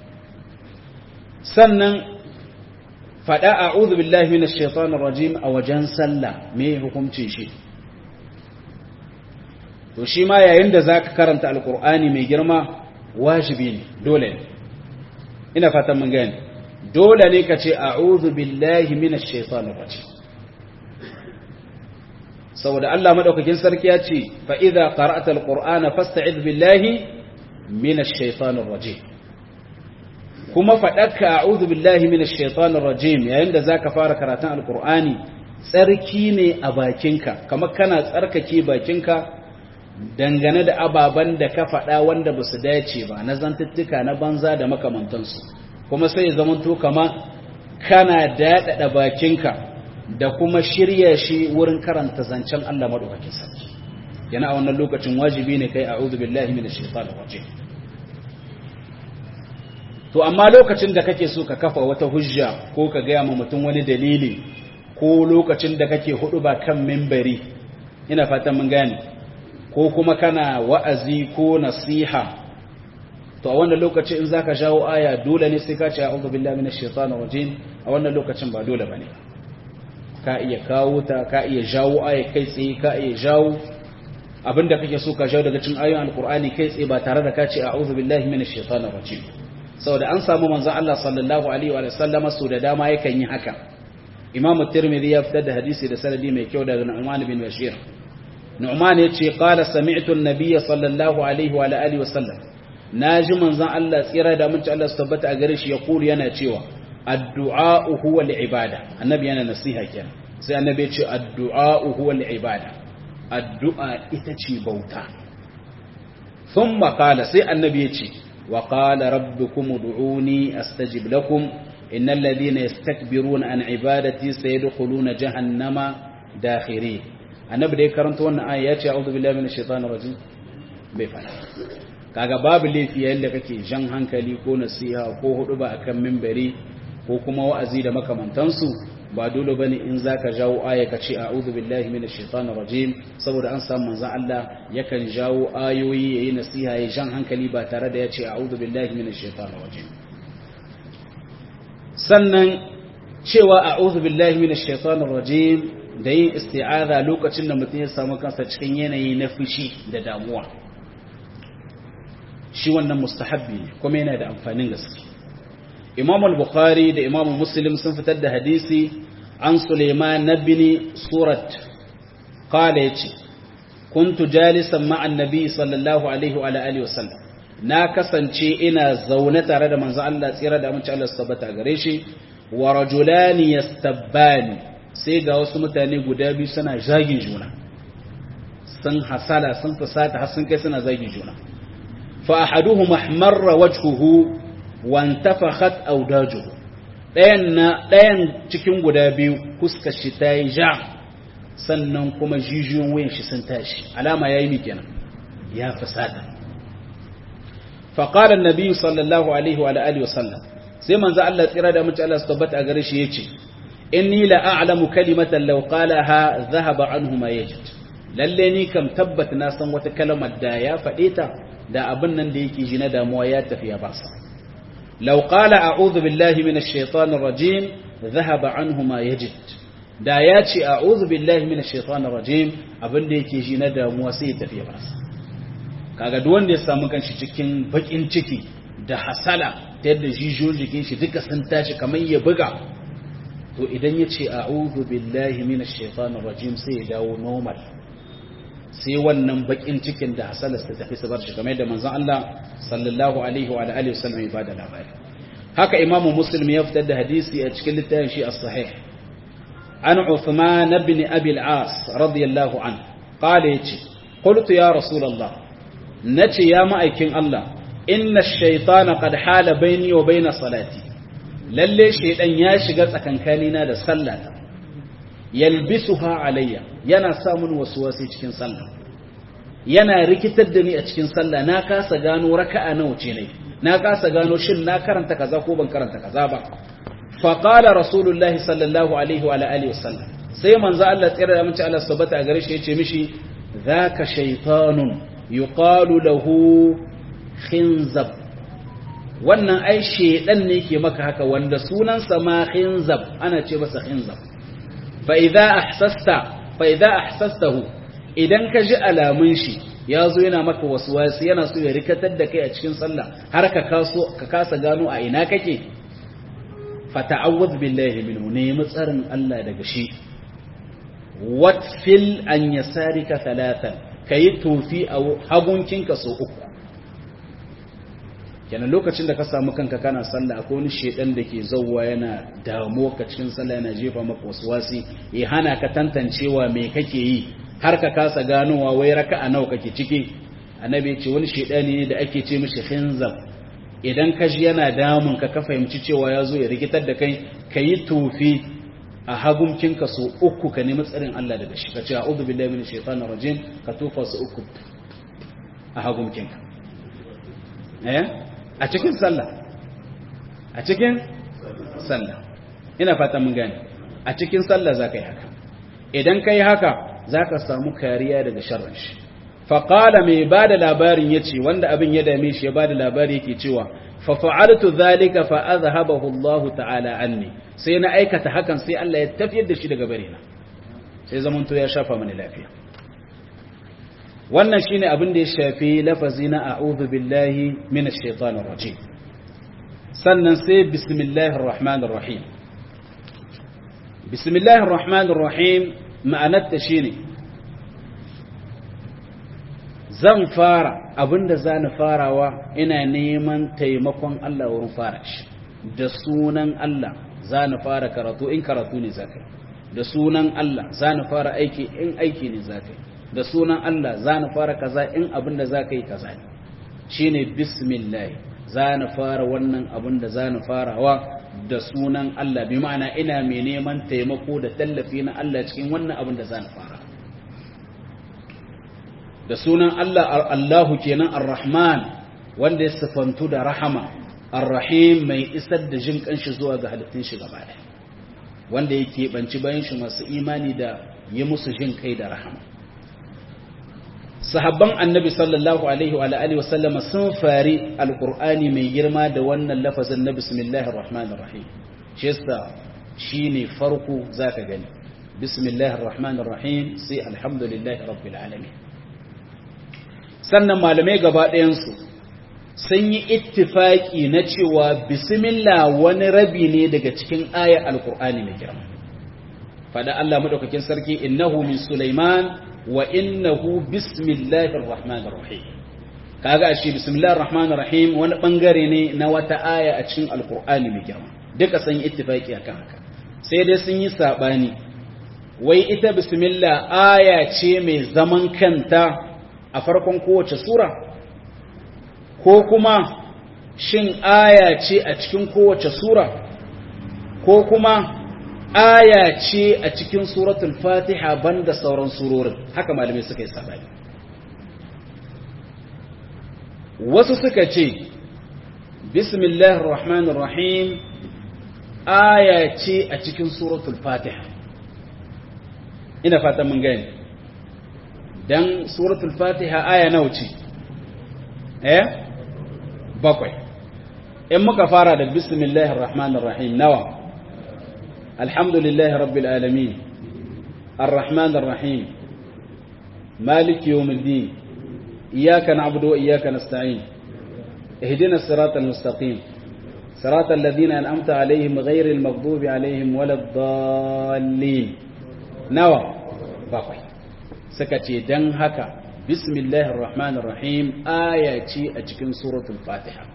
sannan fada a'udhu billahi minash shaitanir rajim a wajen sallah me hukuncin shi to shi ma yayin da zaka karanta alqur'ani mai girma wajibi ne dole ne ina fatan mun gane dole ne ka ce a'udhu billahi minash shaitanir rajim saboda Allah madaukakin sarki ya ce fa idza qara'ta alqur'ana fasta'id billahi minash shaitanir rajim kuma fadaka a'udhu billahi minash shaitanir rajim yayin da zaka fara karatun alqur'ani tsarki ne a bakinka kamar kana tsarkake bakinka dangane da ababan da ka faɗa wanda ba su dace ba na zantuttuka na banza da makamantansu kuma sai zamanto kama kana daɗaɗa bakinka da kuma shirya shi wurin karanta zancen Allah madaukakin sarki yana a wannan lokacin wajibi ne kai a'udhu billahi minash shaitanir rajim to amma lokacin da kake so ka kafa wata hujja ko ka gaya ma mutum wani dalili ko lokacin da kake hudu ba kan mimbari ina fatan mun gane ko kuma kana wa'azi ko nasiha to a wannan lokaci in zaka jawo aya dole ne sai ka ce a'udhu billahi minash shaitanir rajim a wannan lokacin ba dole bane ka iya kawo ta ka iya jawo aya kai tsaye ka iya jawo abinda kake so ka jawo daga cikin ayoyin alqur'ani kai tsaye ba tare da ka ce a'udhu billahi minash shaitanir rajim saboda an samu manzon Allah sallallahu alaihi wa sallama su da dama yakan yi haka Imam Tirmidhi ya fitar da hadisi da sanadi mai kyau daga Nu'man bin Bashir Nu'man yace qala sami'tu an-nabiy sallallahu alaihi wa alihi wa sallam naji manzon Allah tsira da mun Allah su tabbata a gare shi ya kulu yana cewa addu'a huwa al-ibada annabi yana nasiha kenan sai annabi ya ce addu'a huwa al-ibada addu'a ita ce bauta thumma qala sai annabi ya ce وقال ربكم ادعوني استجب لكم ان الذين يستكبرون عن عبادتي سيدخلون جهنم داخرين annabi da ya karanta wannan aya ya ce a'udhu billahi minash shaitanir rajim bai fara kaga babu laifi yayin da kake jan hankali ko nasiha ko hudu ba akan minbari ko kuma wa'azi da makamantansu ba dole bane in zaka jawo aya ka ce a'udhu billahi minash shaitanir rajim saboda an samu manzon Allah yakan jawo ayoyi yayi nasiha yayi jan hankali ba tare da ya ce a'udhu billahi minash shaitanir rajim sannan cewa a'udhu billahi minash shaitanir rajim da yin isti'aza lokacin da mutum ya samu kansa cikin yanayi na fushi da damuwa shi wannan mustahabbi ne kuma yana da amfanin gaske imam al-bukhari da imam muslim sun fitar da hadisi an suleiman bin surat qala yace kuntu jalisan ma'an nabi sallallahu alaihi wa alihi wa sallam na kasance ina zaune tare da manzo Allah tsira da amince Allah tabbata gare shi wa rajulani yastabbani sai ga wasu mutane guda biyu suna jagin juna sun hasala sun fusata har sun kai suna zagi juna fa ahaduhum ahmarra wajhuhu wa intafakhat awdajuhu dayan na dayan cikin guda biyu fuskar shi ta yi ja sannan kuma jijiyoyin wuyan shi sun tashi alama yayi mi kenan ya fusata fa qala an-nabi sallallahu alaihi wa alihi wa sallam sai manzo Allah tsira da mutum Allah su tabbata a gare shi yace inni la a'lamu kalimatan law qalaha dhahaba anhu ma yajid lalle ni kam tabbat na san wata kalmar da ya faɗe ta da abin nan da yake ji na damuwa ya tafi ya basa law qala a'udhu billahi minash shaitanir rajim dhahaba anhu ma yajid da ya ce a'udhu billahi minash shaitanir rajim abin da yake ji na damuwa sai ya tafi ya basa kaga duk wanda ya samu kanshi cikin bakin ciki da hasala ta yadda jijiyoyin jikin shi duka sun tashi kamar ya buga to idan ya ce a'udhu billahi minash shaitanir rajim sai ya dawo normal sai wannan bakin cikin da hasalas ta tafi sabar shi kamar yadda manzon Allah sallallahu alaihi wa alihi wasallam ya bada labari haka imamu muslim ya fitar da hadisi a cikin littafin shi as-sahih an Uthman ibn Abi al-As radiyallahu anhu qala yace qultu ya rasulullah nace ya ma'aikin Allah inna ash-shaytana qad hala bayni wa bayna salati lalle shaydan ya shiga tsakankanina da sallata yalbisuha alayya yana samun wasuwasi cikin sallah yana rikitar da ni a cikin sallah na kasa gano raka'a nawa ce ne na kasa gano shin na karanta kaza ko ban karanta kaza ba fa qala rasulullahi sallallahu alaihi wa alihi wasallam sai manzo Allah tsira da mace Allah subhanahu a gare shi yace mishi zaka shaytanun yuqalu lahu khinzab wannan ai shedan ne ke maka haka wanda sunansa ma khinzab ana ce masa khinzab fa'iza a ahsastahu idan ka ji alamun shi ya zo yana maka wasu wasu yana so ya rikatar da kai a cikin sallah har ka kasa gano a ina kake fata'awwaz billahi minhu nemi tsarin Allah daga shi watfil an yasarika talatan kayi tofi a hagunkinka so uku kenan lokacin da ka samu kanka kana sallah akwai wani shedan da ke zauwa yana damuwa ka cikin sallah yana jefa maka waswasi ya hana ka tantancewa me kake yi har ka kasa ganowa wai raka'a nawa kake ciki annabi ya ce wani shedani ne da ake ce mishi khinzab idan ka ji yana damun ka ka fahimci cewa ya zo ya rikitar da kai ka yi tofi a hagumkinka so uku ka nemi tsarin Allah daga shi ka ce a'udhu billahi minash shaitanir rajim ka tofa su uku a hagumkinka eh a cikin sallah a cikin sallah ina fata mun gane a cikin sallah za ka yi haka idan ka yi haka za ka samu kariya daga sharrin shi faƙala mai ba da labarin ya ce wanda abin ya dame shi ya ba da labari yake cewa fafa'altu zalika fa azhabahu Allah ta'ala anni sai na aikata hakan sai Allah ya tafiyar da shi daga barena sai zamanto ya shafa mani lafiya wannan shine abin da ya shafi lafazi na a'udhu billahi minash shaitanir rajim sannan sai bismillahir rahmanir rahim bismillahir rahmanir rahim ma'anarta shine zan fara abinda zani farawa ina neman taimakon Allah wurin fara shi da sunan Allah zani fara karatu in karatu ne zakai da sunan Allah zani fara aiki in aiki ne zakai da sunan Allah za na fara kaza in abin da za ka yi kaza ne shi ne bismillah za na fara wannan abin da za na farawa da sunan Allah bi ma'ana ina mai neman taimako da tallafi na Allah cikin wannan abin da za na fara da sunan Allah Allahu kenan ar-Rahman wanda ya sifantu da rahama ar-Rahim mai isar da jin kanshi zuwa ga halittun shi gaba ɗaya wanda yake banci bayan shi masu imani da yi musu jin kai da rahama sahabban annabi sallallahu alaihi wa alihi wasallama sun fari alqur'ani mai girma da wannan lafazin na bismillahir rahmanir rahim shi yasa shine farko zaka gani bismillahir rahmanir rahim sai alhamdulillahi rabbil alamin sannan malamai gaba ɗayan su sun yi ittifaki na cewa bismillah wani rabi ne daga cikin ayar alqur'ani mai girma fada Allah madaukakin sarki innahu min sulaiman wa innahu bismillahir rahmanir rahim kaga ashe bismillahir rahmanir rahim wani bangare ne na wata aya a cikin alqur'ani mai girma duka sun yi ittifaki akan haka sai dai sun yi sabani wai ita bismillah aya ce mai zaman kanta a farkon kowace sura ko kuma shin aya ce a cikin kowace sura ko kuma aya ce a cikin suratul fatiha banda sauran surorin haka malamai suka yi sabani wasu suka ce bismillahir rahmanir rahim aya ce a cikin suratul fatiha ina fata mun gani dan suratul fatiha aya nawa ce eh bakwai in muka fara da bismillahir rahmanir rahim nawa alhamdulillahi rabbil alamin arrahmanir rahim maliki yawmiddin iyyaka na'budu wa iyyaka nasta'in ihdinas siratal mustaqim صراط الذين أنعمت عليهم غير المغضوب عليهم ولا الضالين نوى bakwai suka ce don haka bismillahir rahmanir rahim aya ce a cikin suratul fatiha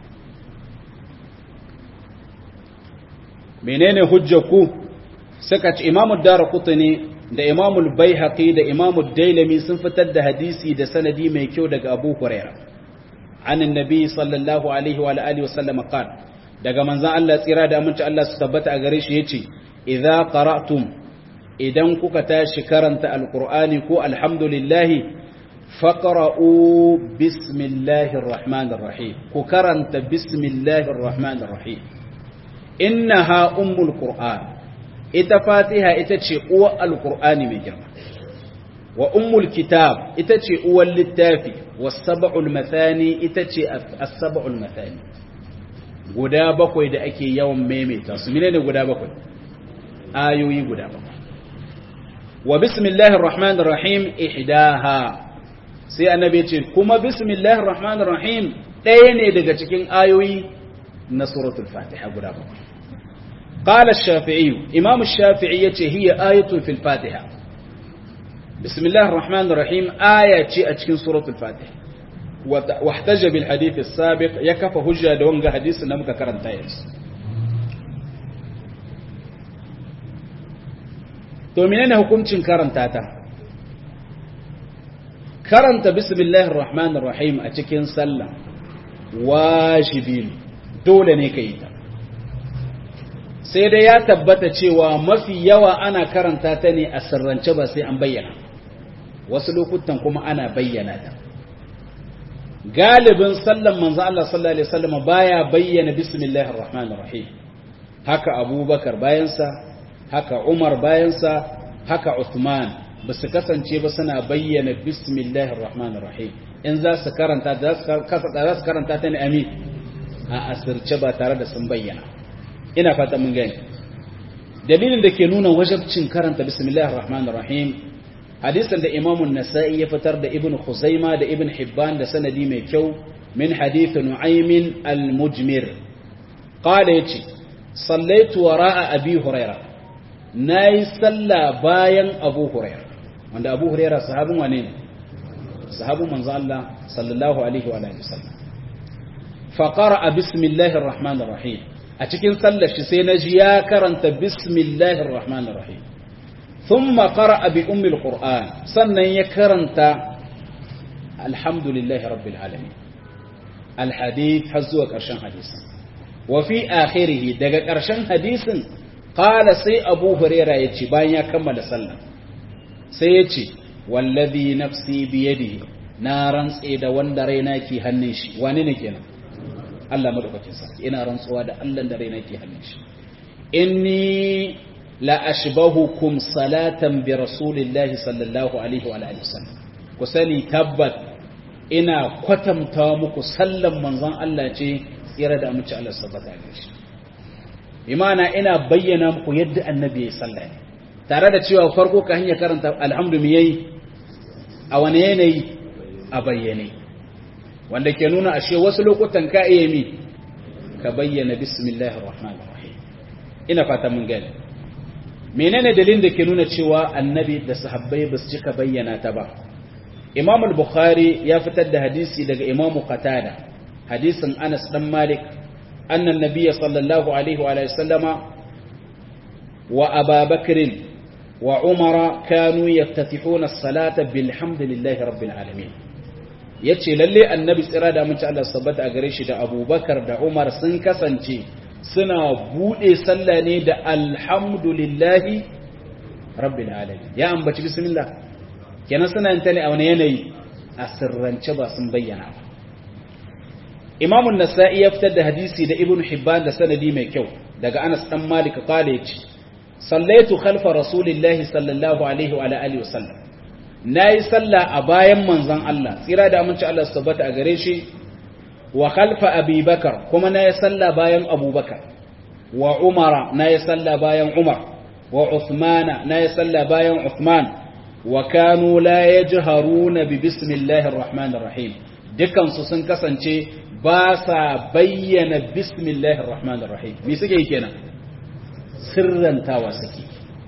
menene hujjaku suka ce imamu daraqutni da imamu baihaqi da imamu dailami sun fitar da hadisi da sanadi mai kyau daga abu huraira an annabi sallallahu alaihi wa alihi wasallam qala daga manzon Allah tsira da aminci Allah su tabbata a gare shi yace idza qara'tum idan kuka tashi karanta alkur'ani ko alhamdulillahi faqra'u bismillahir rahmanir rahim ku karanta bismillahir rahmanir rahim innaha ummul qur'an ita fatiha ita ce uwar alkur'ani mai girma wa ummul kitab ita ce uwar littafi was sab'ul mathani ita ce as-sab'ul mathani guda bakwai da ake yawan maimaita su menene guda bakwai ayoyi guda bakwai wa bismillahir rahmanir rahim ihdaha sai annabi ce kuma bismillahir rahmanir rahim ɗaya ne daga cikin ayoyi na suratul fatiha guda bakwai qala ash-shafi'i imam ash-shafi'i yace hiya ayatun fil fatiha bismillahir rahmanir rahim aya ce a cikin suratul fatiha واحتج بالحديث السابق يكف هجة دونغ حديث نمك كرنتايس to menene hukuncin karanta ta karanta bismillahir rahmanir rahim a cikin sallah wajibi dole ne kai ta sai dai ya tabbata cewa mafi yawa ana karanta ta ne a sirrance ba sai an bayyana wasu lokutan kuma ana bayyana ta galibin sallan manzo Allah sallallahu alaihi wasallam baya bayyana bismillahir rahmanir rahim haka abubakar bayansa haka Umar bayansa haka Uthman ba su kasance ba suna bayyana bismillahir rahmanir rahim in za su karanta za su karanta ta ne amin a asirce ba tare da sun bayyana ina fata mun gani dalilin da ke nuna wajabcin karanta bismillahir rahmanir rahim hadisin da Imam nasai ya fitar da Ibn Khuzaima da Ibn Hibban da sanadi mai kyau min hadith Nu'aym al-Mujmir qala yace sallaitu wara'a abi hurairah na yi sallah bayan abu huraira wanda abu huraira sahabin wane ne sahabin manzo Allah sallallahu alaihi wa alihi wasallam fa qara'a bismillahir rahmanir rahim a cikin sallar shi sai naji ya karanta bismillahir rahmanir rahim thumma qara'a bi ummil qur'an sannan ya karanta alhamdulillahi rabbil alamin alhadith har zuwa karshen hadisin wa fi akhirih daga karshen hadisin Kala sai Abu Huraira ya ce bayan ya kammala sallah sai ya ce wallazi nafsi biyadihi na rantse da wanda raina ke hannun shi wani ne kenan Allah madaukakin sarki ina rantsuwa da Allah da raina ke hannun shi inni la ashbahukum salatan bi rasulillahi sallallahu alaihi wa alihi wasallam ku sani tabbat ina kwatanta muku sallan manzon Allah ce tsira da amince Allah sabata da shi imana ina bayyana muku yadda annabi ya sallah tare da cewa farko ka hanya karanta alhamdu mi yayi a wani yanayi a bayyane wanda ke nuna ashe wasu lokutan ka iya mi ka bayyana bismillahir rahmanir rahim ina fata mun gani menene dalilin da ke nuna cewa annabi da sahabbai ba su cika bayyana ta ba imam al-bukhari ya fitar da hadisi daga imam qatada hadisin anas dan malik أن النبي صلى الله عليه وآله وسلم وأبا بكر wa umara kanu yaftatihuna as-salata bilhamdillahi rabbil alamin yace lalle annabi tsira da mun ci Allah sabbata a gare shi da abubakar da umar sun kasance suna bude sallah ne da alhamdulillahi rabbil alamin ya ambaci bismillah kenan suna yin ta ne a wani yanayi a sirrance ba sun bayyana ba Imam an-Nasa'i ya fitar da hadisi da Ibn Hibban da sanadi mai kyau daga Anas dan Malik kale yace sallaitu khalfa rasulillahi sallallahu alaihi wa alihi wasallam nayi sallah a bayan manzon Allah tsira da aminci Allah su tabbata a gare shi wa khalfa Abi Bakar kuma nayi sallah bayan Abu Bakar wa Umara nayi sallah bayan Umar wa Uthmana nayi sallah bayan Uthman wa kanu la yajharuna bi bismillahir rahmanir rahim dukan su sun kasance ba sa bayyana bismillahir rahmanir rahim me suke yi kenan sirrantawa suke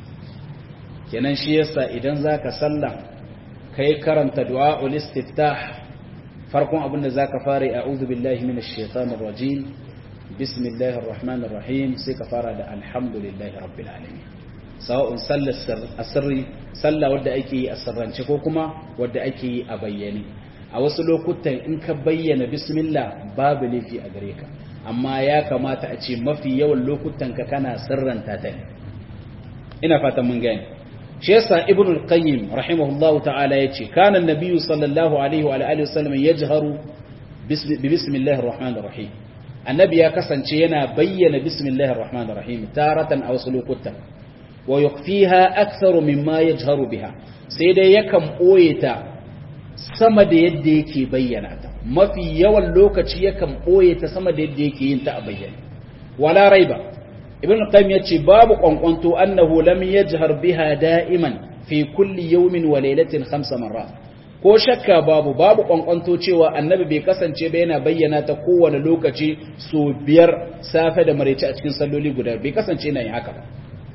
kenan shi yasa idan zaka sallah kai karanta du'aul istiftah farkon abinda zaka fara a'udhu billahi minash shaitanir rajim bismillahir rahmanir rahim sai ka fara da alhamdulillahi rabbil alamin sawa'un sallar asirri sallah wadda ake yi a sirrance ko kuma wadda ake yi a bayyane a wasu lokutan in ka bayyana bismillah babu laifi a gare ka amma ya kamata a ce mafi yawan lokutan ka kana sirranta ta ne ina fatan mun gani shi yasa ibn al-qayyim rahimahullahu ta'ala yace kana an-nabiyyu sallallahu alaihi wa alihi wasallam yajharu bi bismillahir rahmanir rahim annabi ya kasance yana bayyana bismillahir rahmanir rahim taratan a wasu lokutan wa yukhfiha aktharu mimma yajharu biha sai dai yakan boye ta sama da yadda yake bayyana ta mafi yawan lokaci yakan boye ta sama da yadda yake yin ta a bayyane wala raiba ibn qayyim yace babu kwankwanto annahu lam yajhar biha da'iman fi kulli yawmin wa laylatin khamsa marrat ko shakka babu babu kwankwanto cewa annabi bai kasance ba yana bayyana ta kowane lokaci so biyar safe da maraice a cikin salloli guda bai kasance yana yin haka ba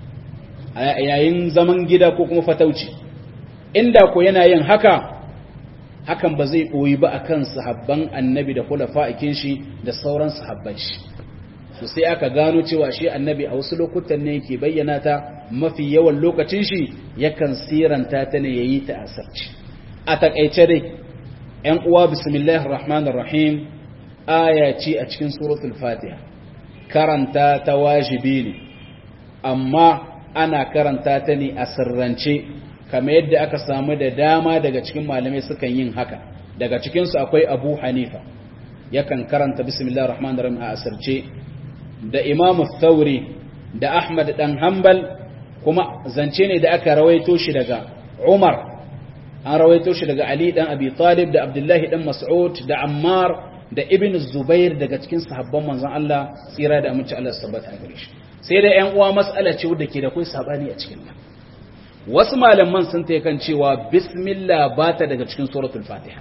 a yayin zaman gida ko kuma fatauci inda ko yana yin haka hakan ba zai ɓoyi ba a kan sahabban annabi da kula fa'ikin shi da sauran sahabban shi su sai aka gano cewa shi annabi a wasu lokutan ne yake bayyana ta mafi yawan lokacin shi yakan siranta ta ne ya yi ta asarci a taƙaice dai ‘yan uwa bismillah rahman rahim aya ce a cikin suratul fatiha karanta ta wajibi ne amma ana karanta ta ne a sirrance kamar yadda aka samu da dama daga cikin malamai sukan yin haka daga cikinsu akwai abu hanifa yakan karanta bismillah rahman rahim a asirce da imamu thauri da ahmad dan hanbal kuma zance ne da aka rawaito shi daga umar an rawaito shi daga ali dan abi talib da abdullahi dan mas'ud da ammar da ibn zubair daga cikin sahabban manzon Allah tsira da amince Allah tabbata gare shi sai da ƴan uwa mas'ala ce wadda ke da kai sabani a cikin ta wasu malaman sun ta kan cewa bismillah ba ta daga cikin suratul fatiha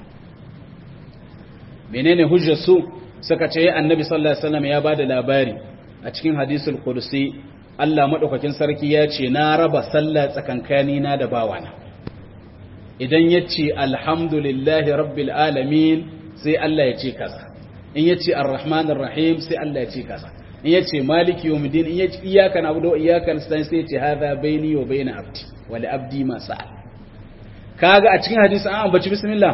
menene hujjar su suka ce annabi sallallahu alaihi wasallam ya bada labari a cikin hadisul qudsi Allah madaukakin sarki ya ce na raba sallah tsakankani na da bawana idan yace alhamdulillahi rabbil alamin sai Allah ya ce kaza in yace arrahmanir rahim sai Allah ya ce kaza in yace maliki yawmiddin in yace iyyaka na'budu wa iyyaka nasta'in sai yace hadha baini wa baina abdi wa li abdi ma sa'al kaga a cikin hadisi an ambaci bismillah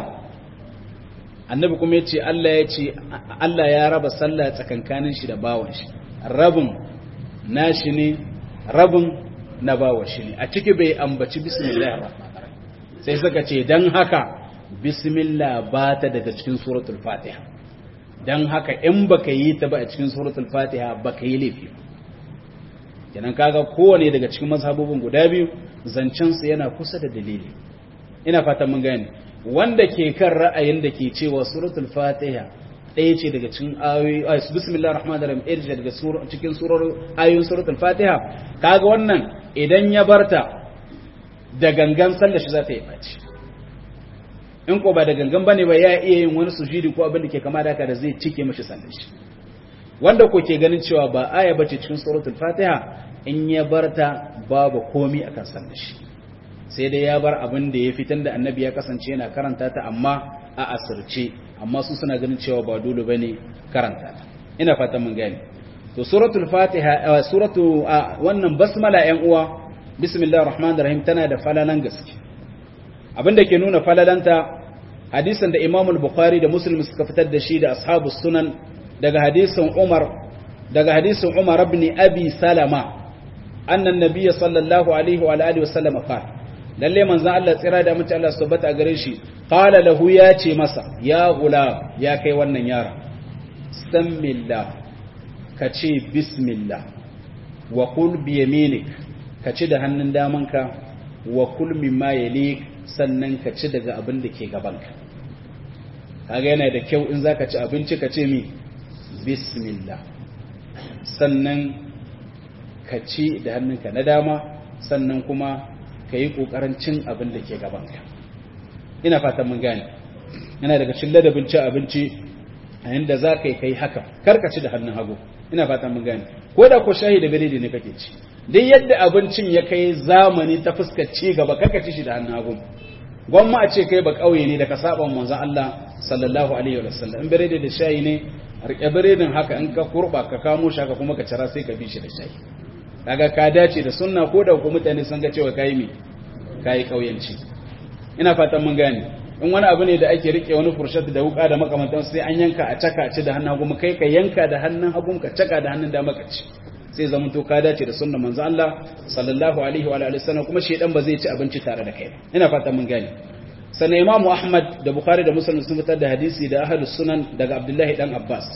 annabi kuma yace Allah yace Allah ya raba sallah tsakankanin shi da bawan shi rabin nashi ne rabin na bawan shi ne a ciki bai ambaci bismillahir rahmanir rahim sai suka ce dan haka bismillah ba ta daga cikin suratul fatiha dan haka in baka yi ta ba a cikin suratul fatiha baka yi laifi kenan kaga kowane daga cikin mazhabobin guda biyu zancen su yana kusa da dalili ina fatan mun gane wanda ke kan ra'ayin da ke cewa suratul fatiha ɗaya ce daga cikin ayoyi ay bismillahir rahmanir rahim ɗaya ce daga cikin surar ayoyin suratul fatiha kaga wannan idan ya barta da gangan sallar shi za ta yi baci in ko ba da gangan bane ba ya iya yin wani sujudi ko abin da ke kama da haka da zai cike mashi sallar shi wanda ko ke ganin cewa ba aya bace cikin suratul fatiha in ya barta babu komi akan sallar shi sai dai ya bar abin da ya fitan da annabi ya kasance yana karanta ta amma a asirce amma su suna ganin cewa ba dole bane karanta ta ina fatan mun gane to suratul fatiha suratu wannan basmala yan uwa bismillahir rahmanir rahim tana da falalan gaske abinda ke nuna falalanta hadisin da Imam al-Bukhari da Muslim suka fitar da shi da ashabu sunan daga hadisin Umar daga hadisin Umar ibn Abi Salama annan nabiyyi sallallahu alaihi wa alihi wa sallam qala lalle manzon Allah tsira da mutum Allah subhanahu a gare shi qala lahu ya ce masa ya gula ya kai wannan yara sammillah ka ce bismillah wa kul bi yaminik ka ci da hannun damanka wa kul mimma yalik sannan ka ci daga abin da ke gabanka kaga yana da kyau in zaka ci abinci ka ce mi bismillah sannan ka ci da hannunka na dama sannan kuma ka yi ƙoƙarin cin abin da ke gabanka ina fatan mun gane yana daga cin ladabin cin abinci a yadda za ka yi kai haka karka ci da hannun hagu ina fatan mun gane ko da ko shahi da biredi ne kake ci duk yadda abincin ya kai zamani ta fuskar ci gaba karka ci shi da hannun hagu gwamma a ce kai ba ƙauye ne da ka saba manzon Allah sallallahu alaihi wa sallam in biredi da shayi ne rike biredin haka in ka kurba ka kamo shi haka kuma ka cira sai ka bi shi da shayi kaga ka dace da sunna ko da ku mutane sun ga cewa kai mi kai kauyanci ina fatan mun gane in wani abu ne da ake rike wani furshat da wuka da makamantan sai an yanka a caka ci da hannun hagu kai ka yanka da hannun hagu ka caka da hannun dama ka ci sai zaman to ka dace da sunna manzo Allah sallallahu alaihi wa alihi wasallam kuma shedan ba zai ci abinci tare da kai ba ina fatan mun gane sannan imamu ahmad da bukhari da muslim sun fitar da hadisi da ahlus sunan daga abdullahi dan abbas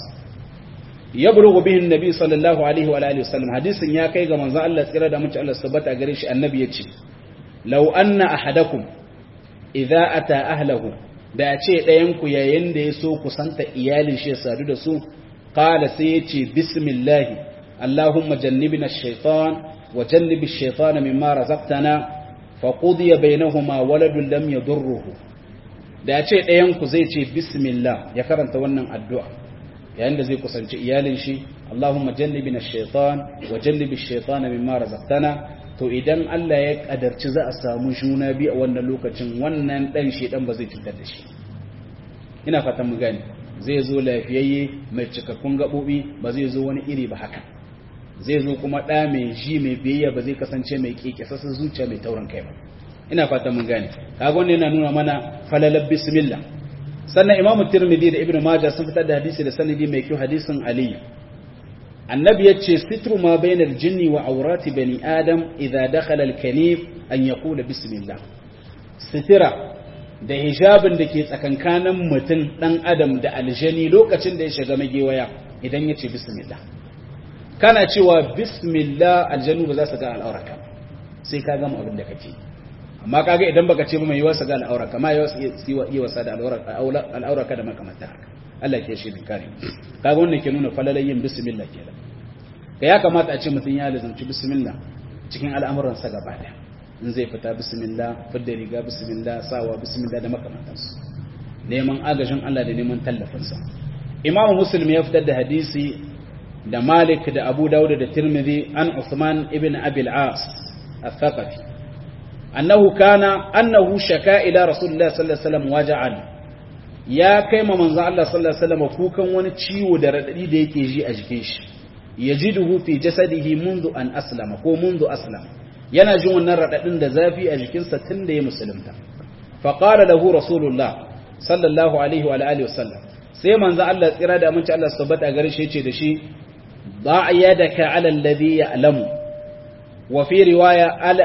ya bulugu bihin nabi sallallahu alaihi wa alihi wasallam hadisin ya kai ga manzon Allah tsira da mutum Allah subhanahu gare shi annabi yace law anna ahadakum idza ata ahlahu da ce ɗayan ku yayin da ya so kusanta iyalin shi ya sadu da su qala sai yace bismillah allahumma jannibna ash-shaytan wa jannib ash-shaytana mimma razaqtana faƙudiya bainahuma waladun lam yadurruhu da ya ce ɗayanku zai ce bismillah ya karanta wannan addu'a yayin da zai kusanci iyalin shi Allahumma jannibi na shaitan wa jannibi shaitan mimma razaqtana to idan Allah ya kadarci za a samu juna biyu a wannan lokacin wannan dan shedan ba zai cutar da shi ina fatan mu gane zai zo lafiyayye mai cikakkun gabobi ba zai zo wani iri ba haka zai zo kuma ɗa mai ji mai biyayya ba zai kasance mai keke sassan zuciya mai taurin kai ba ina fata mun gane kaga wannan yana nuna mana falalar bismillah sannan imamu tirmidhi da ibnu majah sun fitar da hadisi da sanadi mai kyau hadisin ali annabi yace sitru ma bainal jinni wa awrati bani adam idza dakhala al kanif an yaqula bismillah sitira da hijabin da ke tsakankanin mutum dan adam da aljani lokacin da ya shiga magewaya idan yace bismillah kana cewa bismillah aljanu ba za su ga al'auraka sai ka gama abin da kake amma kaga idan baka ce mai yiwa su ga al'auraka ma yiwa yi wasa da al'auraka da makamanta haka Allah ke shi kare kaga wannan ke nuna falalayin bismillah kenan ga ya kamata a ce mutum ya lazanci bismillah cikin al'amuransa gaba daya in zai fita bismillah fidda riga bismillah sawa bismillah da makamantansu neman agajin Allah da neman tallafinsa imamu muslim ya fitar da hadisi da Malik da Abu Dawud da Tirmidhi an Uthman ibn Abi al-As al-Thaqafi annahu kana annahu shaka ila Rasulullah sallallahu alaihi wasallam waja'an ya kai ma manzo Allah sallallahu alaihi wasallam kukan wani ciwo da radadi da yake ji a jikin shi yajiduhu fi jasadihi mundu an aslama ko mundu aslama yana jin wannan radadin da zafi a jikinsa tun da ya musulunta fa qala lahu Rasulullah sallallahu alaihi wa alihi wasallam sai manzo Allah tsira da aminci Allah subhanahu gare shi yace da shi ضع يدك على الذي يعلم وفي رواية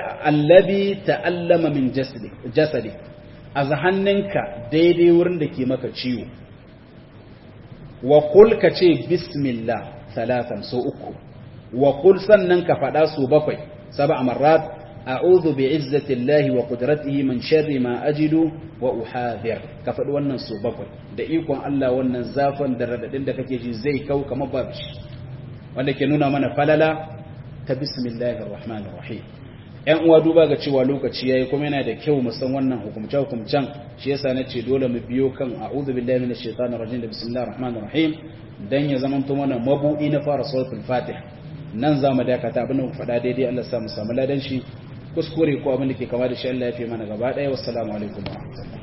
الذي تألم من جسدك جسدك أزهننك ديدي ورندك مكا تشيو وقل كتشي بسم الله ثلاثا سوءكو وقل سننك فداسو بقي سبع مرات أعوذ بعزة الله وقدرته من شر ما أجد وأحاذر كفد wannan su bakwai da ikon Allah wannan zafin da radadin da kake ji zai kau kamar babu shi wanda ke nuna mana falala ta bismillahir rahmanir rahim ƴan uwa duba ga cewa lokaci yayi kuma yana da kyau mu san wannan hukumce hukumcen shi yasa nace dole mu biyo kan a'udhu billahi minash shaitanir rajim da bismillahir rahmanir rahim dan ya zama to mana mabudi na fara suratul fatiha nan za mu dakata abin da mu faɗa daidai Allah ya sa mu samu ladan shi kuskure ko abin da ke kama da shi Allah ya fi mana gaba ɗaya wassalamu alaikum wa rahmatullahi